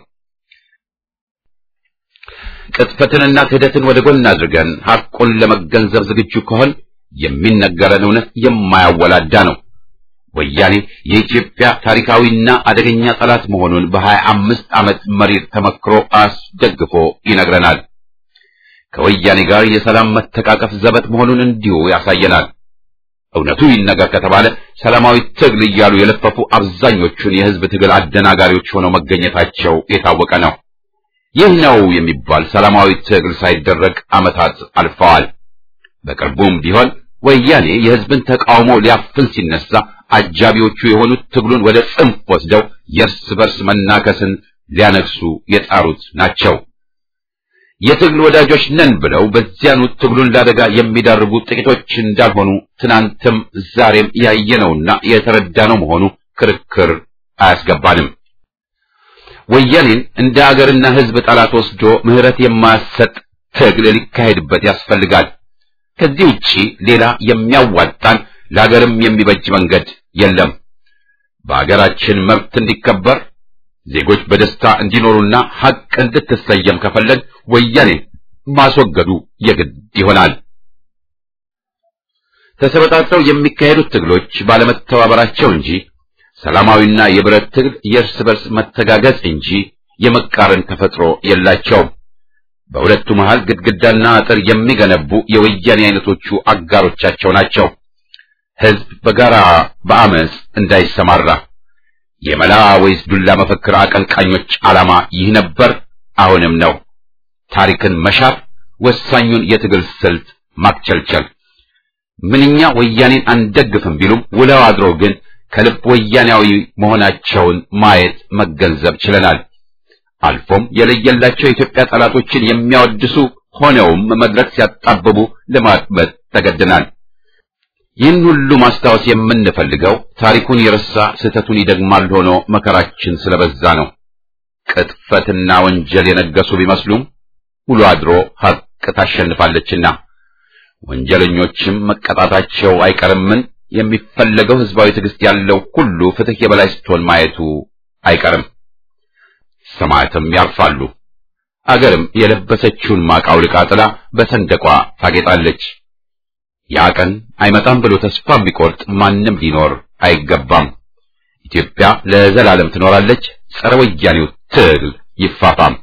ቅጥፈትንና ክህደትን ወደ ጎን አድርገን ሐቁን ለመገንዘብ ዝግጁ ከሆን የሚነገረን እውነት የማያወላዳ ነው። ወያኔ የኢትዮጵያ ታሪካዊና አደገኛ ጠላት መሆኑን በሀያ አምስት ዓመት መሪር ተመክሮ አስደግፎ ይነግረናል። ከወያኔ ጋር የሰላም መተቃቀፍ ዘበት መሆኑን እንዲሁ ያሳየናል። እውነቱ ይነገር ከተባለ ሰላማዊ ትግል እያሉ የለፈፉ አብዛኞቹን የሕዝብ ትግል አደናጋሪዎች ሆነው መገኘታቸው የታወቀ ነው። ይህ ነው የሚባል ሰላማዊ ትግል ሳይደረግ ዓመታት አልፈዋል። በቅርቡም ቢሆን ወያኔ የሕዝብን ተቃውሞ ሊያፍን ሲነሳ አጃቢዎቹ የሆኑት ትግሉን ወደ ጽንፍ ወስደው የእርስ በርስ መናከስን ሊያነግሱ የጣሩት ናቸው። የትግል ወዳጆች ነን ብለው በዚያኑ ትግሉን ለአደጋ የሚዳርጉ ጥቂቶች እንዳልሆኑ ትናንትም ዛሬም ያየነውና የተረዳነው መሆኑ ክርክር አያስገባንም። ወያኔን እንደ አገርና ሕዝብ ጠላት ወስዶ ምሕረት የማያሰጥ ትግል ሊካሄድበት ያስፈልጋል። ከዚህ ውጪ ሌላ የሚያዋጣን ለሀገርም የሚበጅ መንገድ የለም። በሀገራችን መብት እንዲከበር ዜጎች በደስታ እንዲኖሩና ሐቅ እንድትሰየም ከፈለግ ወያኔ ማስወገዱ የግድ ይሆናል። ተሰበጣጥረው የሚካሄዱት ትግሎች ባለመተባበራቸው እንጂ ሰላማዊና የብረት ትግል የእርስ በርስ መተጋገዝ እንጂ የመቃረን ተፈጥሮ የላቸውም። በሁለቱ መሃል ግድግዳና አጥር የሚገነቡ የወያኔ አይነቶቹ አጋሮቻቸው ናቸው። ህዝብ በጋራ በአመፅ እንዳይሰማራ የመላ ወይስ ዱላ መፈክር አቀንቃኞች ዓላማ ይህ ነበር፣ አሁንም ነው። ታሪክን መሻር፣ ወሳኙን የትግል ስልት ማክቸልቸል። ምንኛ ወያኔን አንደግፍም ቢሉም ውለው አድረው ግን ከልብ ወያኔያዊ መሆናቸውን ማየት መገንዘብ ችለናል። አልፎም የለየላቸው የኢትዮጵያ ጠላቶችን የሚያወድሱ ሆነውም መድረክ ሲያጣብቡ ለማድመጥ ተገድናል። ይህን ሁሉ ማስታወስ የምንፈልገው ታሪኩን የረሳ ስህተቱን ይደግማል ሆኖ መከራችን ስለበዛ ነው። ቅጥፈትና ወንጀል የነገሱ ቢመስሉም ውሎ አድሮ ሐቅ ታሸንፋለችና ወንጀለኞችም መቀጣታቸው አይቀርምን የሚፈለገው ህዝባዊ ትዕግስት ያለው ሁሉ ፍትህ የበላይ ስትሆን ማየቱ አይቀርም። ሰማዕትም ያርፋሉ። አገርም የለበሰችውን ማቅ አውልቃ ጥላ በሰንደቋ ታጌጣለች። ያ ቀን አይመጣም ብሎ ተስፋ የሚቆርጥ ማንም ሊኖር አይገባም። ኢትዮጵያ ለዘላለም ትኖራለች። ጸረ ወያኔው ትግል ይፋፋም።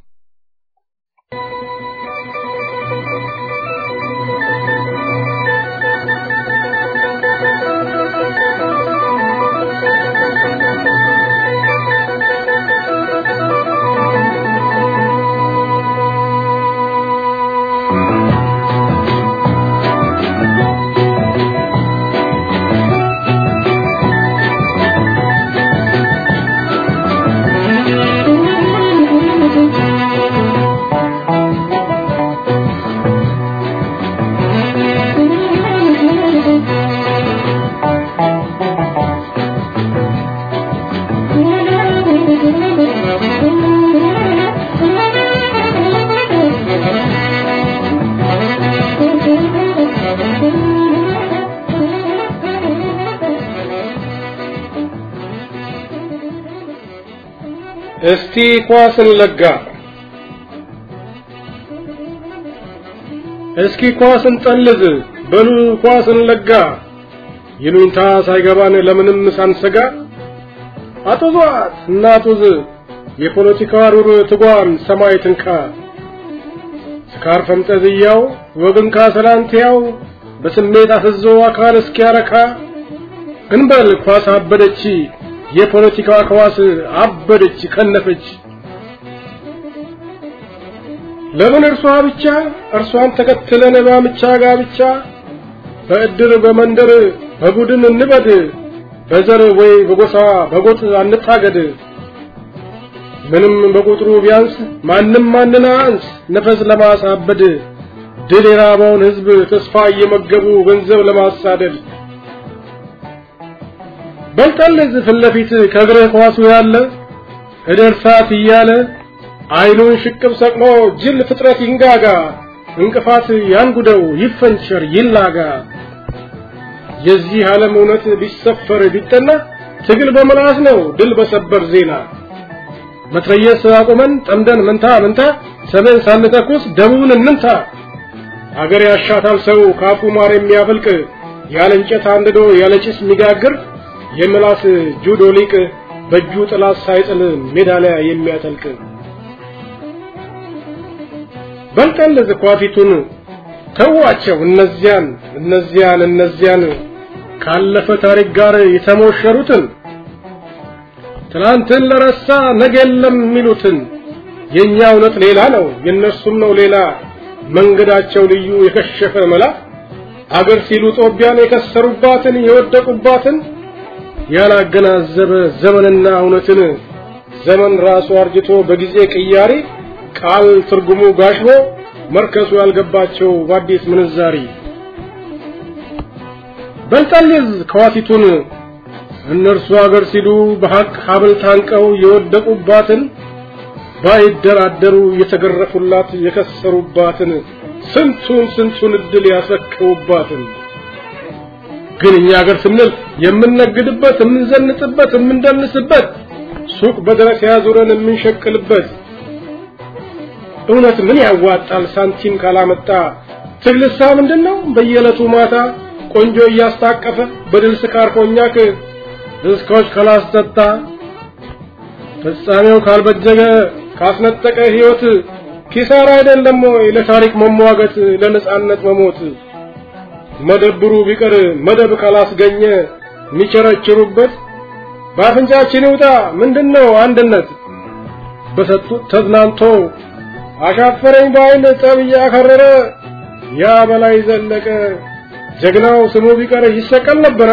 እስቲ ኳስን ለጋ እስኪ ኳስን ጠልዝ በሉ ኳስን ለጋ ይሉኝታ ሳይገባን ለምንም ሳንሰጋ አጡዟት እናጡዝ የፖለቲካ ሩር ትጓን ሰማይ ትንካ ስካር ፈንጠዝያው ወግን ካሰላንትያው በስሜት አፍዞ አካል እስኪያረካ እንበል ኳስ አበደች የፖለቲካ ከዋስ አበደች ከነፈች ለምን እርሷ ብቻ እርሷን ተከትለን ባምቻ ጋብቻ በእድር በመንደር በቡድን እንበድ በዘር ወይ በጎሳ በጎጥ አንታገድ ምንም በቁጥሩ ቢያንስ ማንም ማንን አንስ ነፈስ ለማሳበድ ድል የራበውን ህዝብ ተስፋ እየመገቡ ገንዘብ ለማሳደድ በልጠልዝ ፊት ለፊት ከእግርህ ኳሱ ያለ እደርሳት እያለ አይኑን ሽቅብ ሰቅሎ ጅል ፍጥረት ይንጋጋ እንቅፋት ያንጉደው ይፈንቸር ይላጋ የዚህ ዓለም እውነት ቢሰፈር ቢጠና ትግል በመላስ ነው ድል በሰበር ዜና መትረየስ አቁመን ጠምደን መንታ መንታ ሰሜን ሳንተኩስ ደቡብን እንምታ አገር ያሻታል ሰው ካፉ ማር የሚያፈልቅ ያለ እንጨት አንድዶ ያለ ጭስ የሚጋግር የምላስ ጁዶ ሊቅ በእጁ ጥላት ሳይጥል ሜዳሊያ የሚያጠልቅ በልጠን ለዝኳፊቱን ተዋቸው እነዚያን እነዚያን እነዚያን ካለፈ ታሪክ ጋር የተሞሸሩትን ትናንትን ለረሳ ነገ የለም የሚሉትን የኛ እውነት ሌላ ነው የነሱም ነው ሌላ መንገዳቸው ልዩ የከሸፈ መላ አገር ሲሉ ጦቢያን የከሰሩባትን የወደቁባትን ያላገናዘበ ዘመንና እውነትን ዘመን ራሱ አርጅቶ በጊዜ ቅያሪ ቃል ትርጉሙ ጋሽቦ መርከሱ ያልገባቸው በአዲስ ምንዛሪ በልጠልዝ ከዋቲቱን እነርሱ አገር ሲሉ በሐቅ ሀብል ታንቀው የወደቁባትን ባይደራደሩ የተገረፉላት የከሰሩባትን ስንቱን ስንቱን እድል ያሰክሩባትን ግን እኛ ሀገር ስንል የምንነግድበት የምንዘንጥበት የምንደንስበት ሱቅ በድረስ ያዙረን የምንሸቅልበት እውነት ምን ያዋጣል ሳንቲም ካላመጣ ትግልሳ ምንድነው በየዕለቱ ማታ ቆንጆ እያስታቀፈ በድል ስካር ኮኛክ ድስኮች ካላስጠጣ ፍጻሜው ካልበጀገ ካስነጠቀ ሕይወት ኪሳራ አይደለም ወይ ለታሪክ መሟገት ለነጻነት መሞት መደብሩ ቢቀር መደብ ካላስገኘ የሚቸረችሩበት በአፍንጫችን ይውጣ ምንድነው አንድነት በሰጡት ተዝናንቶ አሻፈረኝ ባይል ጠብ እያከረረ ያ በላይ ዘለቀ ጀግናው ስሙ ቢቀር ይሰቀል ነበረ።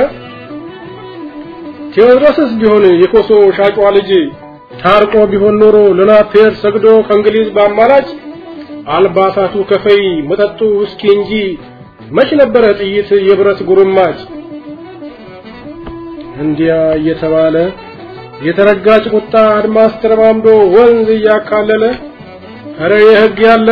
ቴዎድሮስስ ቢሆን የኮሶ ሻጯ ልጅ ታርቆ ቢሆን ኖሮ ለናፔር ሰግዶ ከእንግሊዝ በአማራጭ አልባሳቱ ከፈይ መጠጡ ውስኪ እንጂ መች ነበረ ጥይት የብረት ጉርማጭ። እንዲያ እየተባለ የተረጋጭ ቁጣ አድማስ ተረማምዶ ወንዝ እያካለለ ኧረ የሕግ ያለ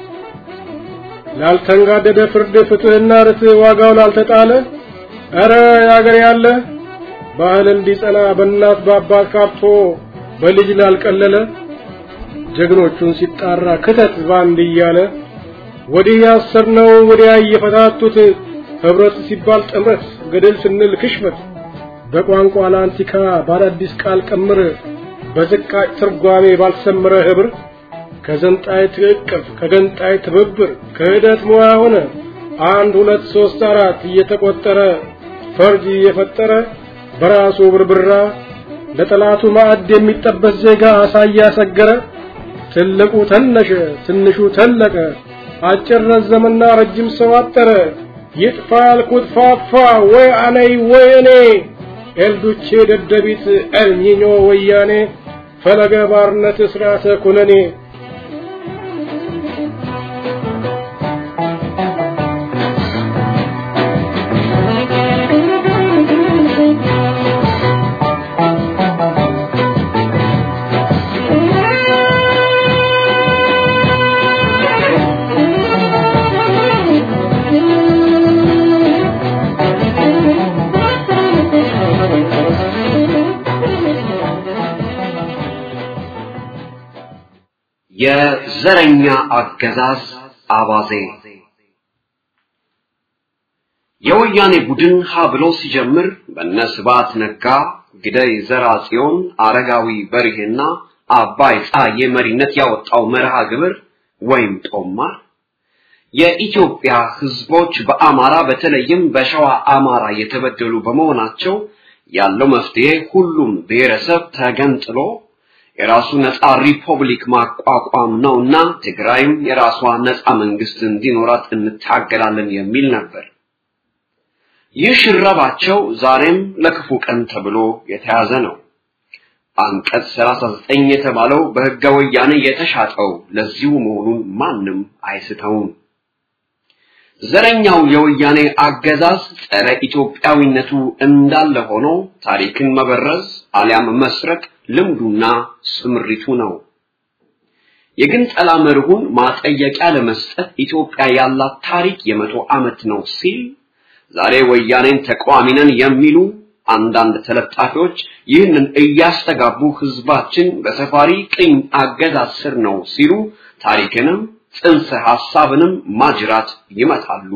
ላልተንጋደደ ፍርድ ፍትህና ርትዕ ዋጋው ላልተጣለ ኧረ የአገር ያለ ባህል እንዲጸና በእናት በአባት ካብቶ በልጅ ላልቀለለ ጀግኖቹን ሲጣራ ክተት ባንድ እያለ ወዲህ ያሰርነው ወዲያ እየፈታቱት ህብረት ሲባል ጥምረት ገደል ስንል ክሽፈት በቋንቋ ለአንቲካ በአዳዲስ ቃል ቀምር በዝቃጭ ትርጓሜ ባልሰመረ ህብር ከዘንጣይ ትዕቅፍ ከገንጣይ ትብብር ክህደት ሙያ ሆነ አንድ ሁለት ሶስት አራት እየተቆጠረ ፈርጅ እየፈጠረ በራሱ ብርብራ ለጠላቱ ማዕድ የሚጠበስ ዜጋ አሳያ ሰገረ ትልቁ ተነሸ ትንሹ ተለቀ አጭር ረዘመና ረጅም ሰው አጠረ ይጥፋ ያልኩት ፋፋ ወይ አነይ ወይ እኔ ኤልዱቼ ደደቢት ኤልኒኞ ወያኔ ፈለገ ባርነት ስርዓተ ኩነኔ የዘረኛ አገዛዝ አባዜ የወያኔ ቡድን ሀ ብሎ ሲጀምር በነ ስብሐት ነጋ፣ ግደይ ዘርአጽዮን፣ አረጋዊ በርሄና አባይ ፀሐዬ መሪነት ያወጣው መርሃ ግብር ወይም ጦማር የኢትዮጵያ ህዝቦች በአማራ በተለይም በሸዋ አማራ የተበደሉ በመሆናቸው ያለው መፍትሄ ሁሉም ብሔረሰብ ተገንጥሎ የራሱ ነፃ ሪፐብሊክ ማቋቋም ነውና ትግራይም የራሷ ነፃ መንግስት እንዲኖራት እንታገላለን የሚል ነበር። ይህ ሽረባቸው ዛሬም ለክፉ ቀን ተብሎ የተያዘ ነው። አንቀጽ 39 የተባለው በህገ ወያኔ የተሻጠው ለዚሁ መሆኑን ማንም አይስተውም። ዘረኛው የወያኔ አገዛዝ ጸረ ኢትዮጵያዊነቱ እንዳለ ሆኖ ታሪክን መበረዝ አሊያም መስረቅ ልምዱና ስምሪቱ ነው። የግንጠላ መርሁን ማጠየቂያ ለመስጠት ኢትዮጵያ ያላት ታሪክ የመቶ ዓመት ነው ሲል ዛሬ ወያኔን ተቃዋሚ ነን የሚሉ አንዳንድ ተለጣፊዎች ይህንን እያስተጋቡ ህዝባችን በሰፋሪ ቅኝ አገዛዝ ስር ነው ሲሉ ታሪክንም ጽንሰ ሐሳብንም ማጅራት ይመታሉ።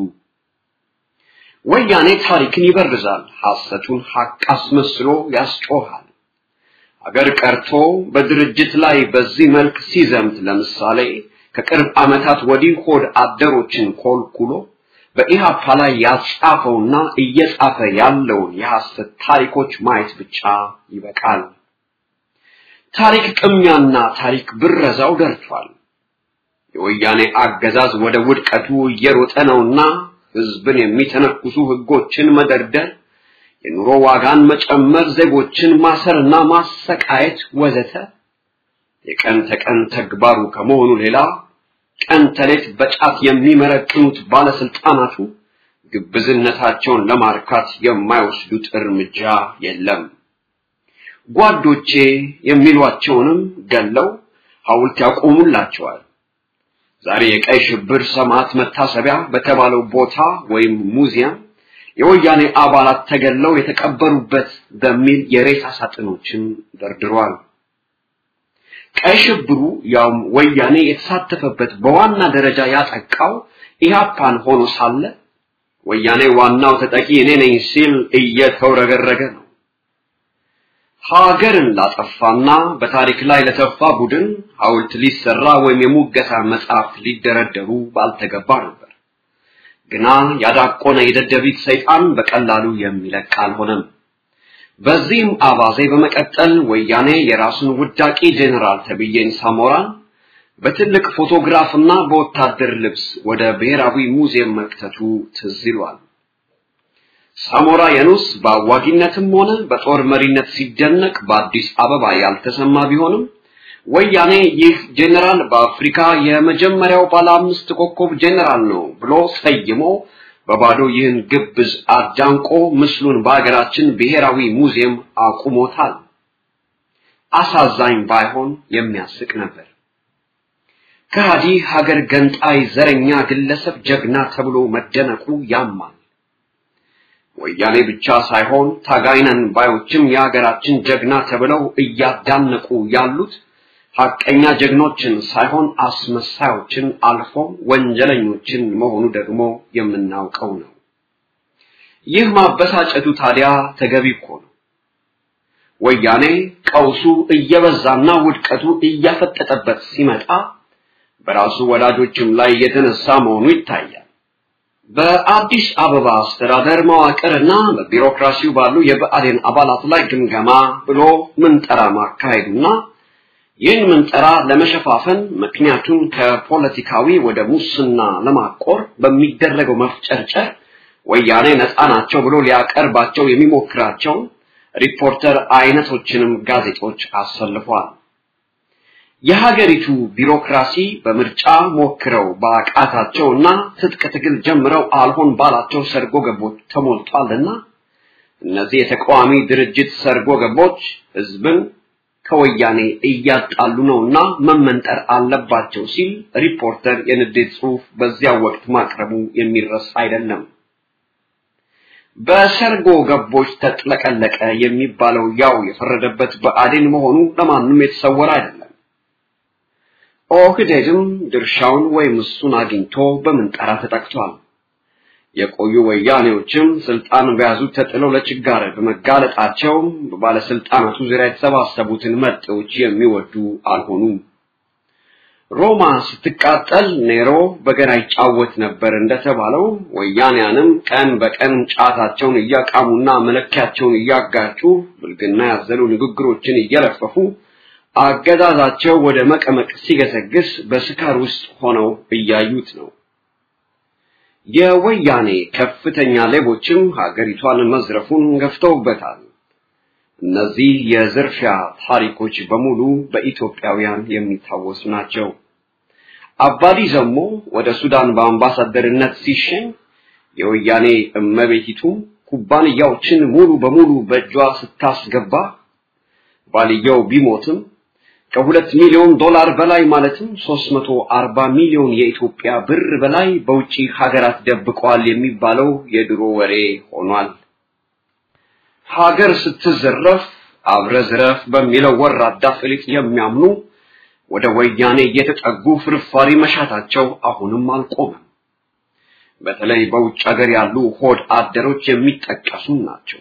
ወያኔ ታሪክን ይበርዛል፣ ሐሰቱን ሐቅ አስመስሎ ያስጮሃል። አገር ቀርቶ በድርጅት ላይ በዚህ መልክ ሲዘምት ለምሳሌ ከቅርብ ዓመታት ወዲህ ሆድ አደሮችን ኮልኩሎ በኢሃፓ ላይ ያጻፈውና እየጻፈ ያለውን የሐሰት ታሪኮች ማየት ብቻ ይበቃል። ታሪክ ቅሚያና ታሪክ ብረዛው ደርቷል። የወያኔ አገዛዝ ወደ ውድቀቱ እየሮጠ ነውና ህዝብን የሚተነኩሱ ህጎችን መደርደር፣ የኑሮ ዋጋን መጨመር፣ ዜጎችን ማሰርና ማሰቃየት ወዘተ የቀን ተቀን ተግባሩ ከመሆኑ ሌላ ቀን ተሌት በጫት የሚመረቅኑት ባለስልጣናቱ ግብዝነታቸውን ለማርካት የማይወስዱት እርምጃ የለም። ጓዶቼ የሚሏቸውንም ገለው ሐውልት ያቆሙላቸዋል። ዛሬ የቀይ ሽብር ሰማዕት መታሰቢያ በተባለው ቦታ ወይም ሙዚየም የወያኔ አባላት ተገለው የተቀበሩበት በሚል የሬሳ ሳጥኖችን ደርድሯል። ቀይ ሽብሩ ያውም ወያኔ የተሳተፈበት በዋና ደረጃ ያጠቃው ኢህአፓን ሆኖ ሳለ ወያኔ ዋናው ተጠቂ እኔ ነኝ ሲል እየተውረገረገ ነው። ሀገርን ላጠፋና በታሪክ ላይ ለተፋ ቡድን ሐውልት ሊሰራ ወይም የሙገሳ መጽሐፍ ሊደረደሩ ባልተገባ ነበር። ግና ያዳቆነ የደደቢት ሰይጣን በቀላሉ የሚለቅ አልሆነም። በዚህም አባዜ በመቀጠል ወያኔ የራሱን ውዳቂ ጄኔራል ተብዬን ሳሞራን በትልቅ ፎቶግራፍና በወታደር ልብስ ወደ ብሔራዊ ሙዚየም መክተቱ ትዝ ይሏል። ሳሞራ የኑስ በአዋጊነትም ሆነ በጦር መሪነት ሲደነቅ በአዲስ አበባ ያልተሰማ ቢሆንም ወያኔ ይህ ጄኔራል በአፍሪካ የመጀመሪያው ባለ አምስት ኮከብ ጄኔራል ነው ብሎ ሰይሞ በባዶ ይህን ግብዝ አዳንቆ ምስሉን በሀገራችን ብሔራዊ ሙዚየም አቁሞታል። አሳዛኝ ባይሆን የሚያስቅ ነበር። ከሃዲ ሀገር ገንጣይ ዘረኛ ግለሰብ ጀግና ተብሎ መደነቁ ያማል። ወያኔ ብቻ ሳይሆን ታጋይነን ባዮችም የሀገራችን ጀግና ተብለው እያዳነቁ ያሉት ሐቀኛ ጀግኖችን ሳይሆን አስመሳዮችን አልፎ ወንጀለኞችን መሆኑ ደግሞ የምናውቀው ነው። ይህ ማበሳጨቱ ታዲያ ተገቢ እኮ ነው። ወያኔ ቀውሱ እየበዛና ውድቀቱ እያፈጠጠበት ሲመጣ በራሱ ወላጆችም ላይ የተነሳ መሆኑ ይታያል። በአዲስ አበባ አስተዳደር መዋቅርና በቢሮክራሲው ባሉ የብአዴን አባላት ላይ ግምገማ ብሎ ምንጠራ ማካሄዱና ይህን ምንጠራ ለመሸፋፈን ምክንያቱም ከፖለቲካዊ ወደ ሙስና ለማቆር በሚደረገው መፍጨርጨር ወያኔ ነፃ ናቸው ብሎ ሊያቀርባቸው የሚሞክራቸው ሪፖርተር አይነቶችንም ጋዜጦች አሰልፏል። የሀገሪቱ ቢሮክራሲ በምርጫ ሞክረው በአቃታቸውና ትጥቅ ትግል ጀምረው አልሆን ባላቸው ሰርጎ ገቦች ተሞልቷልና እነዚህ የተቃዋሚ ድርጅት ሰርጎ ገቦች ህዝብን ከወያኔ እያጣሉ ነውና መመንጠር አለባቸው ሲል ሪፖርተር የንዴት ጽሑፍ በዚያ ወቅት ማቅረቡ የሚረሳ አይደለም። በሰርጎ ገቦች ተጥለቀለቀ የሚባለው ያው የፈረደበት ብአዴን መሆኑ ለማንም የተሰወረ አይደለም። ኦህዴድም ድርሻውን ወይም እሱን አግኝቶ በምንጠራ ተጠቅቷል። የቆዩ ወያኔዎችም ስልጣን በያዙ ተጥለው ለችጋር በመጋለጣቸው በባለስልጣናቱ ዙሪያ የተሰባሰቡትን መጤዎች የሚወዱ አልሆኑም። ሮማ ስትቃጠል ኔሮ በገና ይጫወት ነበር እንደተባለው ወያኔያንም ቀን በቀን ጫታቸውን እያቃሙና መለኪያቸውን እያጋጩ ብልግና ያዘሉ ንግግሮችን እየለፈፉ አገዛዛቸው ወደ መቀመቅ ሲገሰግስ በስካር ውስጥ ሆነው እያዩት ነው። የወያኔ ከፍተኛ ሌቦችም ሀገሪቷን መዝረፉን ገፍተውበታል። እነዚህ የዝርፊያ ታሪኮች በሙሉ በኢትዮጵያውያን የሚታወሱ ናቸው። አባዲ ዘሞ ወደ ሱዳን በአምባሳደርነት ሲሸኝ የወያኔ እመቤቲቱ ኩባንያዎችን ሙሉ በሙሉ በእጇ ስታስገባ ባልየው ቢሞትም ከሁለት ሚሊዮን ዶላር በላይ ማለትም 340 ሚሊዮን የኢትዮጵያ ብር በላይ በውጪ ሀገራት ደብቀዋል የሚባለው የድሮ ወሬ ሆኗል። ሀገር ስትዘረፍ አብረ ዝረፍ በሚለው ወራዳ ፍሊጥ የሚያምኑ ወደ ወያኔ እየተጠጉ ፍርፋሪ መሻታቸው አሁንም አልቆመም። በተለይ በውጭ ሀገር ያሉ ሆድ አደሮች የሚጠቀሱ ናቸው።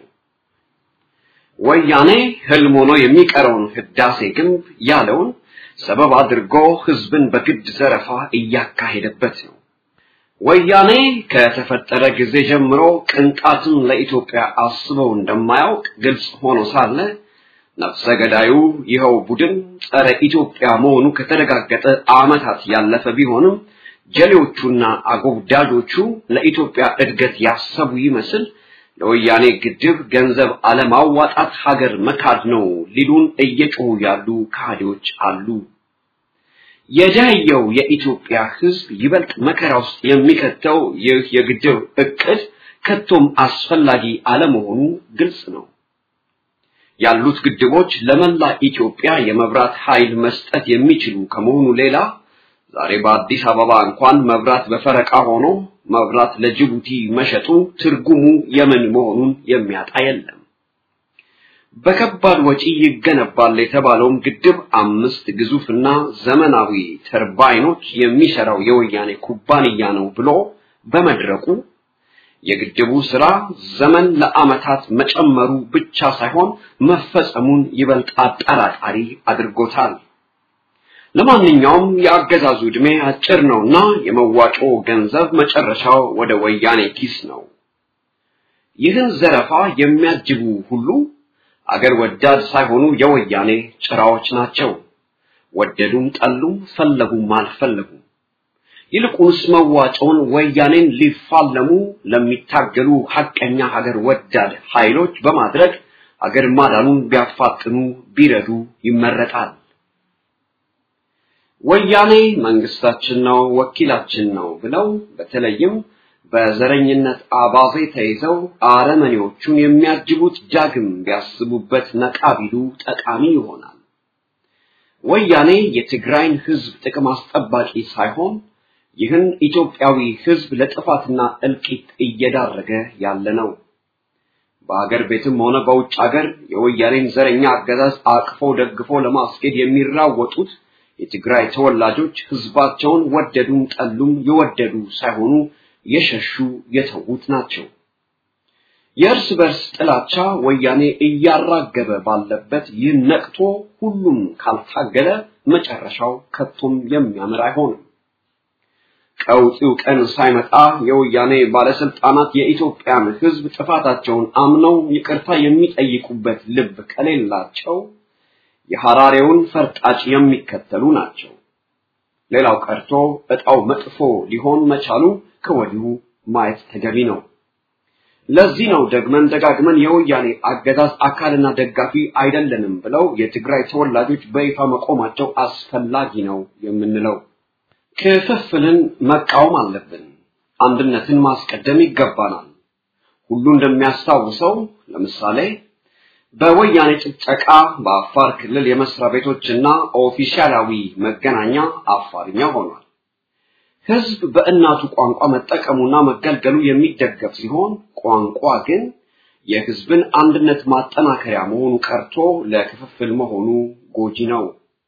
ወያኔ ህልም ሆኖ የሚቀረውን ህዳሴ ግንብ ያለውን ሰበብ አድርጎ ህዝብን በግድ ዘረፋ እያካሄደበት ነው። ወያኔ ከተፈጠረ ጊዜ ጀምሮ ቅንጣትን ለኢትዮጵያ አስበው እንደማያውቅ ግልጽ ሆኖ ሳለ ነፍሰ ገዳዩ ይኸው ቡድን ጸረ ኢትዮጵያ መሆኑ ከተረጋገጠ ዓመታት ያለፈ ቢሆንም ጀሌዎቹና አጎብዳጆቹ ለኢትዮጵያ እድገት ያሰቡ ይመስል ለወያኔ ግድብ ገንዘብ አለማዋጣት ሀገር መካድ ነው ሊሉን እየጮሁ ያሉ ካህዲዎች አሉ። የደህየው የኢትዮጵያ ህዝብ ይበልጥ መከራ ውስጥ የሚከተው ይህ የግድብ እቅድ ከቶም አስፈላጊ አለመሆኑ ግልጽ ነው። ያሉት ግድቦች ለመላ ኢትዮጵያ የመብራት ኃይል መስጠት የሚችሉ ከመሆኑ ሌላ ዛሬ በአዲስ አበባ እንኳን መብራት በፈረቃ ሆኖ መብራት ለጅቡቲ መሸጡ ትርጉሙ የምን መሆኑን የሚያጣ የለም። በከባድ ወጪ ይገነባል የተባለውም ግድብ አምስት ግዙፍና ዘመናዊ ተርባይኖች የሚሰራው የወያኔ ኩባንያ ነው ብሎ በመድረቁ የግድቡ ስራ ዘመን ለዓመታት መጨመሩ ብቻ ሳይሆን መፈጸሙን ይበልጥ አጠራጣሪ አድርጎታል። ለማንኛውም የአገዛዙ ዕድሜ አጭር ነውና የመዋጮ ገንዘብ መጨረሻው ወደ ወያኔ ኪስ ነው። ይህን ዘረፋ የሚያጅቡ ሁሉ አገር ወዳድ ሳይሆኑ የወያኔ ጭራዎች ናቸው። ወደዱም ጠሉም ፈለጉም አልፈለጉም። ይልቁንስ መዋጮውን ወያኔን ሊፋለሙ ለሚታገሉ ሐቀኛ ሀገር ወዳድ ኃይሎች በማድረግ አገር ማዳኑን ቢያፋጥኑ ቢረዱ ይመረጣል። ወያኔ መንግስታችን ነው፣ ወኪላችን ነው ብለው በተለይም በዘረኝነት አባዜ ተይዘው አረመኔዎቹን የሚያጅቡት ዳግም ቢያስቡበት ነቃ ቢሉ ጠቃሚ ይሆናል። ወያኔ የትግራይን ህዝብ ጥቅም አስጠባቂ ሳይሆን ይህን ኢትዮጵያዊ ህዝብ ለጥፋትና እልቂት እየዳረገ ያለ ነው። በአገር ቤትም ሆነ በውጭ አገር የወያኔን ዘረኛ አገዛዝ አቅፎ ደግፎ ለማስኬድ የሚራወጡት የትግራይ ተወላጆች ህዝባቸውን ወደዱም ጠሉም የወደዱ ሳይሆኑ የሸሹ የተዉት ናቸው። የእርስ በርስ ጥላቻ ወያኔ እያራገበ ባለበት ይህ ነቅቶ ሁሉም ካልታገለ መጨረሻው ከቶም የሚያምር አይሆንም። ቀውጢው ቀን ሳይመጣ የወያኔ ባለስልጣናት የኢትዮጵያን ህዝብ ጥፋታቸውን አምነው ይቅርታ የሚጠይቁበት ልብ ከሌላቸው የሐራሬውን ፈርጣጭ የሚከተሉ ናቸው። ሌላው ቀርቶ እጣው መጥፎ ሊሆን መቻሉ ከወዲሁ ማየት ተገቢ ነው። ለዚህ ነው ደግመን ደጋግመን የወያኔ አገዛዝ አካልና ደጋፊ አይደለንም ብለው የትግራይ ተወላጆች በይፋ መቆማቸው አስፈላጊ ነው የምንለው። ክፍፍልን መቃወም አለብን። አንድነትን ማስቀደም ይገባናል። ሁሉ እንደሚያስታውሰው ለምሳሌ በወያኔ ጭፍጨቃ በአፋር ክልል የመስሪያ ቤቶችና ኦፊሻላዊ መገናኛ አፋርኛ ሆኗል። ህዝብ በእናቱ ቋንቋ መጠቀሙና መገልገሉ የሚደገፍ ሲሆን ቋንቋ ግን የህዝብን አንድነት ማጠናከሪያ መሆኑ ቀርቶ ለክፍፍል መሆኑ ጎጂ ነው።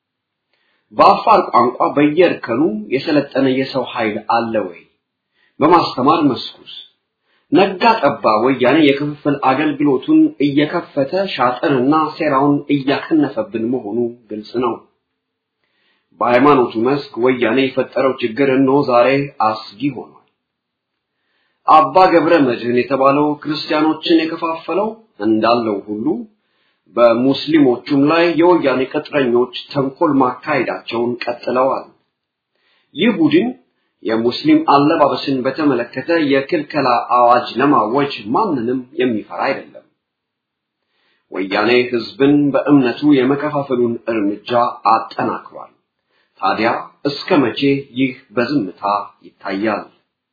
በአፋር ቋንቋ በየእርከኑ የሰለጠነ የሰው ኃይል አለ ወይ? በማስተማር መስኩስ ነጋ ጠባ ወያኔ የክፍፍል አገልግሎቱን እየከፈተ ሻጥርና ሴራውን እያከነፈብን መሆኑ ግልጽ ነው። በሃይማኖቱ መስክ ወያኔ የፈጠረው ችግር እነሆ ዛሬ አስጊ ሆኗል። አባ ገብረ መድህን የተባለው ክርስቲያኖችን የከፋፈለው እንዳለው ሁሉ በሙስሊሞቹም ላይ የወያኔ ቅጥረኞች ተንኮል ማካሄዳቸውን ቀጥለዋል። ይህ ቡድን የሙስሊም አለባበስን በተመለከተ የክልከላ አዋጅ ለማወጅ ማንንም የሚፈራ አይደለም። ወያኔ ህዝብን በእምነቱ የመከፋፈሉን እርምጃ አጠናክሯል። ታዲያ እስከ መቼ ይህ በዝምታ ይታያል?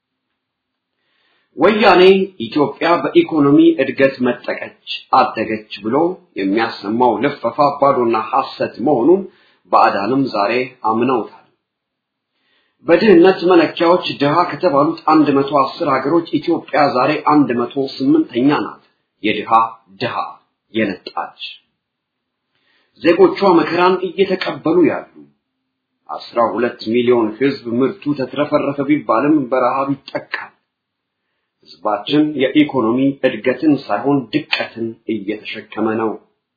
ወያኔ ኢትዮጵያ በኢኮኖሚ እድገት መጠቀች አደገች ብሎ የሚያሰማው ልፈፋ ባዶና ሐሰት መሆኑን ባዕዳንም ዛሬ አምነውታል። በድህነት መለኪያዎች ድሃ ከተባሉት 110 ሀገሮች ኢትዮጵያ ዛሬ 108ኛ ናት። የድሃ ድሃ የነጣች ዜጎቿ መከራን እየተቀበሉ ያሉ 12 ሚሊዮን ህዝብ ምርቱ ተትረፈረፈ ቢባልም በረሃብ ይጠቃል። ህዝባችን የኢኮኖሚ እድገትን ሳይሆን ድቀትን እየተሸከመ ነው።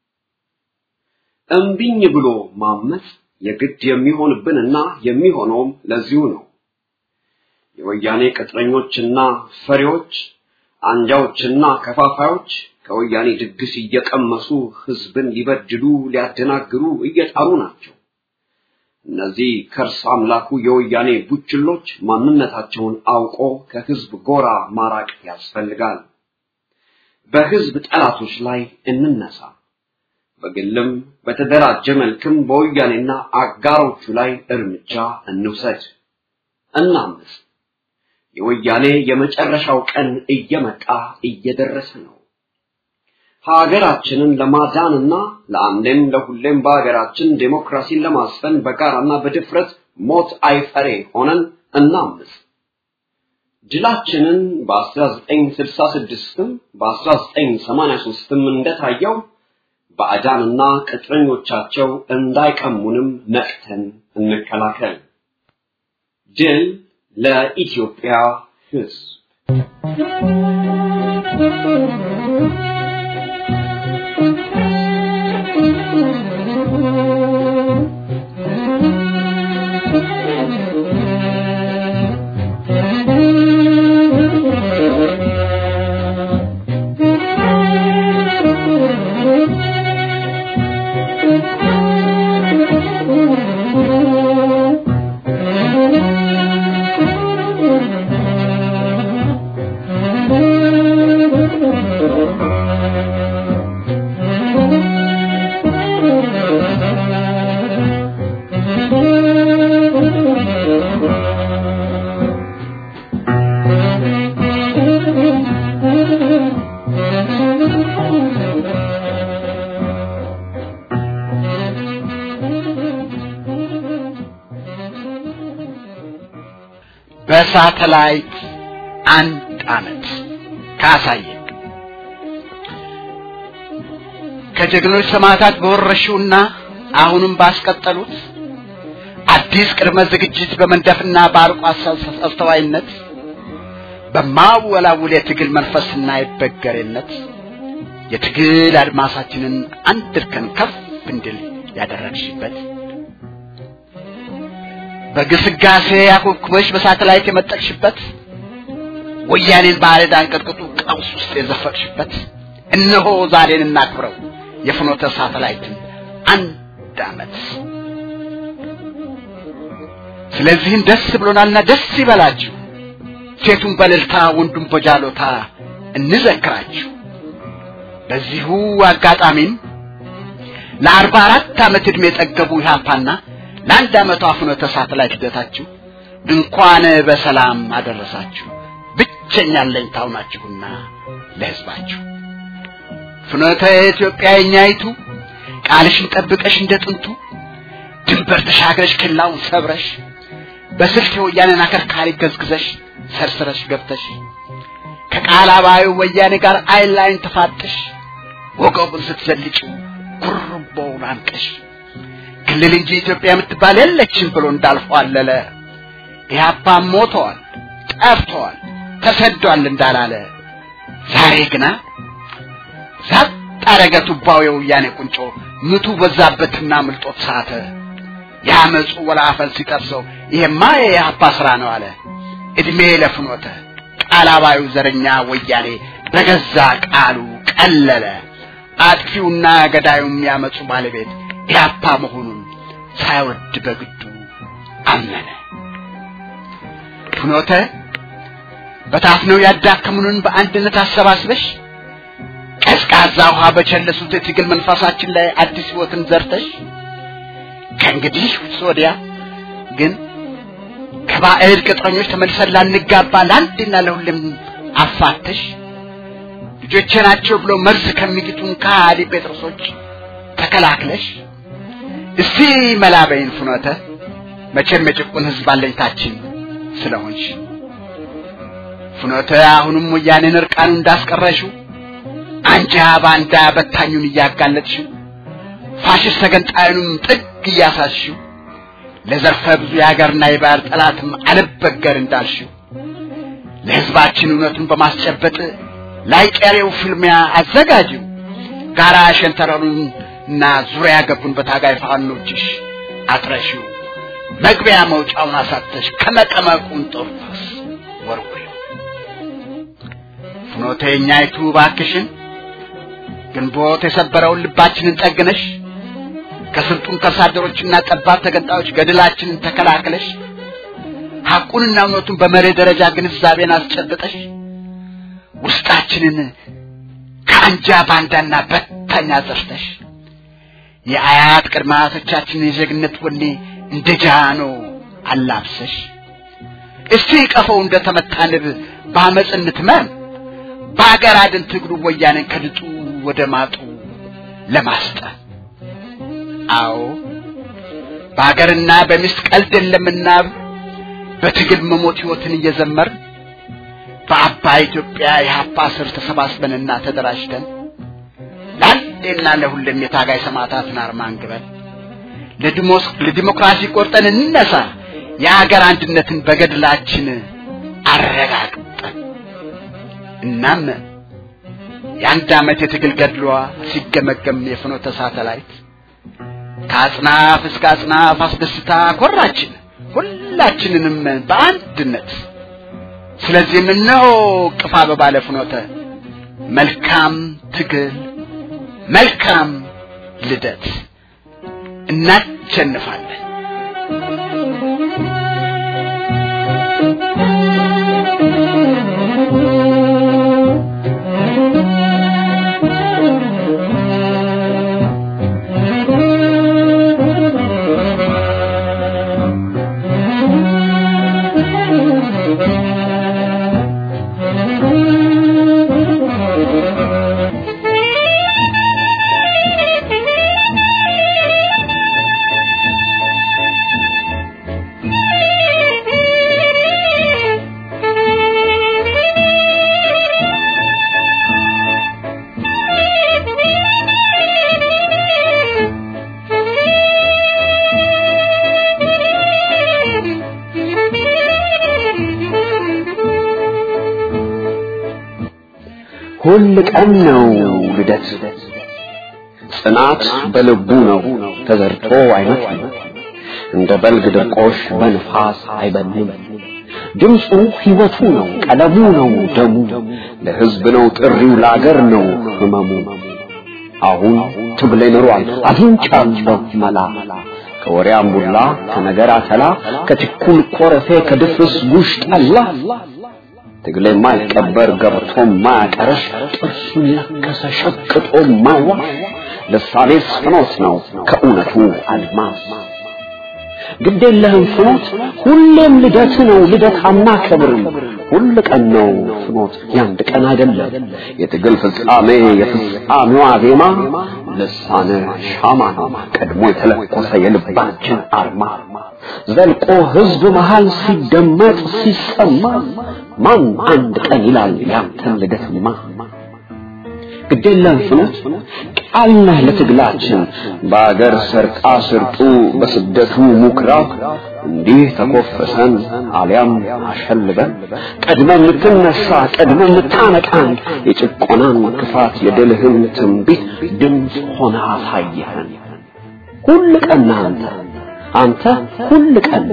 እምቢኝ ብሎ ማመጽ የግድ የሚሆንብንና የሚሆነውም ለዚሁ ነው። የወያኔ ቅጥረኞችና ፈሪዎች፣ አንጃዎችና ከፋፋዮች ከወያኔ ድግስ እየቀመሱ ህዝብን ሊበድሉ ሊያደናግሩ እየጣሩ ናቸው። እነዚህ ከርስ አምላኩ የወያኔ ቡችሎች ማንነታቸውን አውቆ ከህዝብ ጎራ ማራቅ ያስፈልጋል። በህዝብ ጠላቶች ላይ እንነሳ። በግልም በተደራጀ መልክም በወያኔና አጋሮቹ ላይ እርምጃ እንውሰድ፣ እናምስ። የወያኔ የመጨረሻው ቀን እየመጣ እየደረሰ ነው። ሀገራችንን ለማዳንና ለአንዴም ለሁሌም በሀገራችን ዴሞክራሲን ለማስፈን በጋራና በድፍረት ሞት አይፈሬ ሆነን እናምስ። ድላችንን በ1966ም በ1983ም እንደታየው ባዕዳንና ቅጥረኞቻቸው እንዳይቀሙንም ነቅተን እንከላከል። ድል ለኢትዮጵያ ሕዝብ! በሳተላይት አንድ አመት ካሳየ ከጀግኖች ሰማዕታት በወረሹና አሁንም ባስቀጠሉት አዲስ ቅድመ ዝግጅት በመንደፍና በአርቆ አስተዋይነት በማወላውል የትግል መንፈስና የበገሬነት የትግል አድማሳችንን አንድ እርከን ከፍ እንድል ያደረግሽበት በግስጋሴ ያኮብኩበሽ በሳተላይት የመጠቅሽበት ወያኔን ባዕድ አንቀጥቅጡ ቀውስ ውስጥ የዘፈቅሽበት እነሆ ዛሬን እናክብረው የፍኖተ ሳተላይትን አንድ አመት ስለዚህም ደስ ብሎናልና ደስ ይበላችሁ ሴቱን በእልልታ ወንዱን በጃሎታ እንዘክራችሁ በዚሁ አጋጣሚም ለአርባ አራት ዓመት ዕድሜ የጠገቡ ኢህአፓና ለአንድ ዓመቷ ፍኖተ ሳተላይት ሂደታችሁ እንኳን በሰላም አደረሳችሁ ብቸኛ አለኝታው ናችሁና ለህዝባችሁ ፍኖተ ኢትዮጵያ የኛይቱ ቃልሽን ጠብቀሽ እንደ ጥንቱ ድንበር ተሻግረሽ ክላውን ሰብረሽ በስልት የወያኔን አከርካሪ ገዝግዘሽ ሰርስረሽ ገብተሽ ከቃላባዩ ወያኔ ጋር አይን ላይን ተፋጥሽ ወገቡን ስትዘልጭው ጉርቦውን አንቀሽ ክልል እንጂ ኢትዮጵያ የምትባል የለችም ብሎ እንዳልፏለለ ኢህአፓም ሞተዋል፣ ጠፍተዋል፣ ተሰዷል እንዳላለ ዛሬ ግና ዛጥ አረገ ቱባው የወያኔ ቁንጮ ምቱ በዛበትና ምልጦት ሳተ። የአመፁ ወላፈን ሲጠብሰው ይሄማ የኢህአፓ ስራ ነው አለ። እድሜ ለፍኖተ ቃላባዩ ዘረኛ ወያኔ በገዛ ቃሉ ቀለለ። አጥፊውና ገዳዩም ያመፁ ባለቤት ኢህአፓ መሆኑን ሳይወድ በግዱ አመነ። ፍኖተ በታፍነው ያዳከሙንን በአንድነት አሰባስበሽ ቀዝቃዛ ውሃ በቸለሱት የትግል መንፈሳችን ላይ አዲስ ህይወትን ዘርተሽ ከእንግዲህ ወዲያ ግን ከባዕድ ቅጥረኞች ተመልሰን ላንጋባ ለአንድና ለሁሌም አፋተሽ ልጆቼ ናቸው ብሎ መርዝ ከሚግጡን ከሃዲ ጴጥሮሶች ተከላክለሽ እስቲ መላበይን ፍኖተ መቼም የጭቁን ህዝብ አለኝታችን ስለሆንሽ ፍኖተ አሁንም ወያኔን እርቃኑ እንዳስቀረሽው አንጃ ባንዳ በታኙን እያጋለጥሽው ፋሽስት ተገንጣዩንም ጥግ እያሳስሽው ለዘርፈ ብዙ የሀገርና የባህር ጠላትም አልበገር እንዳልሽው ለህዝባችን እውነቱን በማስጨበጥ ላይ ቀሬው ፍልሚያ አዘጋጅው ጋራ ሸንተረሩን እና ዙሪያ ገቡን በታጋይ ፋኖችሽ አጥረሽው መግቢያ መውጫውን አሳተሽ ከመቀመቁን ጦርፈስ ወርውሪው ፍኖተኛይቱ ባክሽን ግንቦት የሰበረውን ልባችንን ጠግነሽ ከስልጡን ከሳደሮችና ጠባብ ተገንጣዮች ገድላችንን ተከላክለሽ ሐቁንና እውነቱን በመርህ ደረጃ ግንዛቤን አስጨብጠሽ ውስጣችንን ከአንጃ ባንዳና በታኛ ዘርተሽ የአያት ቅድመ አያቶቻችንን የዜግነት ወኔ እንደ ጃኖ አላብሰሽ እስቲ ቀፈው እንደ ተመታ ንብ በአመፅ እንትመም በአገር አድን ትግሉ ወያኔን ከድጡ ወደ ማጡ ለማስጠን አዎ በአገርና በሚስት ቀልድ የለምና በትግል መሞት ህይወትን እየዘመር በአባይ ኢትዮጵያ የሀፓ ስር ተሰባስበንና ተደራጅተን ለአንዴና ለሁሌም የታጋይ ሰማዕታትን አርማ አንግበን ለዲሞክራሲ ቆርጠን እንነሳ የአገር አንድነትን በገድላችን አረጋግጠን እናም የአንድ ዓመት የትግል ገድሏ ሲገመገም የፍኖተ ሳተላይት ከአጽናፍ እስከ አጽናፍ አስደስታ ኮራችን ሁላችንንም በአንድነት ስለዚህም እነሆ ቅፋ በባለ ፍኖተ መልካም ትግል መልካም ልደት እናሸንፋለን ሁል ቀን ነው ልደት ጽናት በልቡ ነው ተዘርቶ አይመጣም እንደ በልግ ድርቆሽ በንፋስ አይበንም ድምፁ ሕይወቱ ነው ቀለሙ ነው ደሙ ለሕዝብ ነው ጥሪው ለአገር ነው ህመሙ አሁን ትግሌ ኖሯል አግኝቻለሁ መላ ከወሬ አምቡላ ከነገር አተላ ከችኩል ኮረፌ ከድፍርስ ጉሽ ጠላ ትግሌ የማይቀበር ገብቶ ማያቀረሽ ጥርሱን ያከሰ ሸቅጦ ማይዋሽ ልሳኔ ፍኖት ነው ከእውነቱ አድማስ ግድ የለህም ፍኖት ሁሌም ልደት ነው ልደት አናከብርም ሁል ቀን ነው ፍኖት ያንድ ቀን አይደለም የትግል ፍጻሜ የፍጻሜዋ ዜማ ልሳነ ሻማ ነው ቀድሞ የተለኮሰ የልባችን አርማ ዘልቆ ህዝብ መሃል ሲደመጥ ሲሰማ ማን አንድ ቀን ይላል ያንተን ልደትማ ግዴለም ፍኖት ቃልና ለትግላችን በአገር ሰርቃ ስርጡ በስደቱ ሙክራብ እንዲህ ተኮፈሰን አሊያም አሸልበን ቀድመ የምትነሳ ቀድመ የምታነቃን የጭቆናን ክፋት የድልህን ትንቢት ድምፅ ሆነ አሳየህን ሁል ቀን አንተ አንተ ሁል ቀን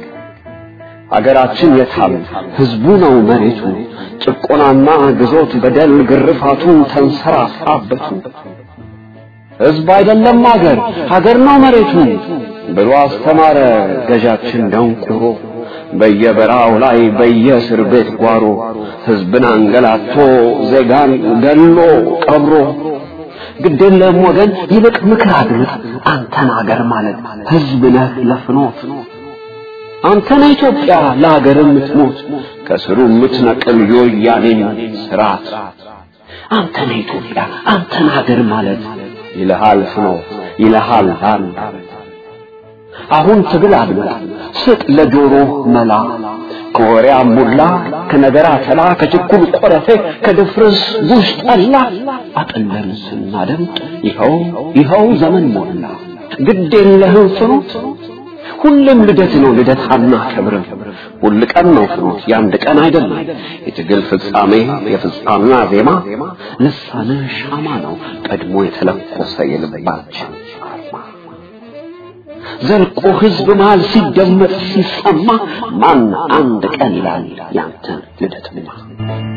አገራችን የታም ህዝቡ ነው መሬቱ ጭቆናና ግዞት በደል ግርፋቱ ተንሰራፋበቱ ህዝብ አይደለም አገር ሀገር ነው መሬቱ ብሎ አስተማረ ገዣችን ደንቁሮ በየበራው ላይ በየእስር ቤት ጓሮ ህዝብን አንገላቶ ዜጋን ገሎ ቀብሮ ግዴለም ወገን ይልቅ ምክር አድምጥ አንተን አገር ማለት ህዝብ ነህ ለፍኖት አንተ ነህ ኢትዮጵያ ለሀገር የምትሞት ከስሩ የምትነቅል የወያኔን ስርዓት አንተ ነህ ኢትዮጵያ አንተን ሀገር ማለት ይልሃል ፍኖት ይልሃል አንድ አሁን ትግል አድምጥ ስጥ ለጆሮ መላ ከወሬ አሙላ ከነገር አተላ ከችኩል ቆረፌ ከድፍርስ ጉሽ ጠላ አጥለን ስናደምጥ ይኸው ይኸው ዘመን ሞላ ግድ የለህም ፍኖት ሁሌም ልደት ነው ልደት አናከብርም ሁል ቀን ነው ፍኖት የአንድ ቀን አይደለም የትግል ፍጻሜ የፍጻሜዋ ዜማ ልሳነ ሻማ ነው ቀድሞ የተለኮሰ የልባችን አርማ ዘልቆ ህዝብ መሃል ሲደመጥ ሲሰማ ማን አንድ ቀን ይላል ያንተን ልደትማ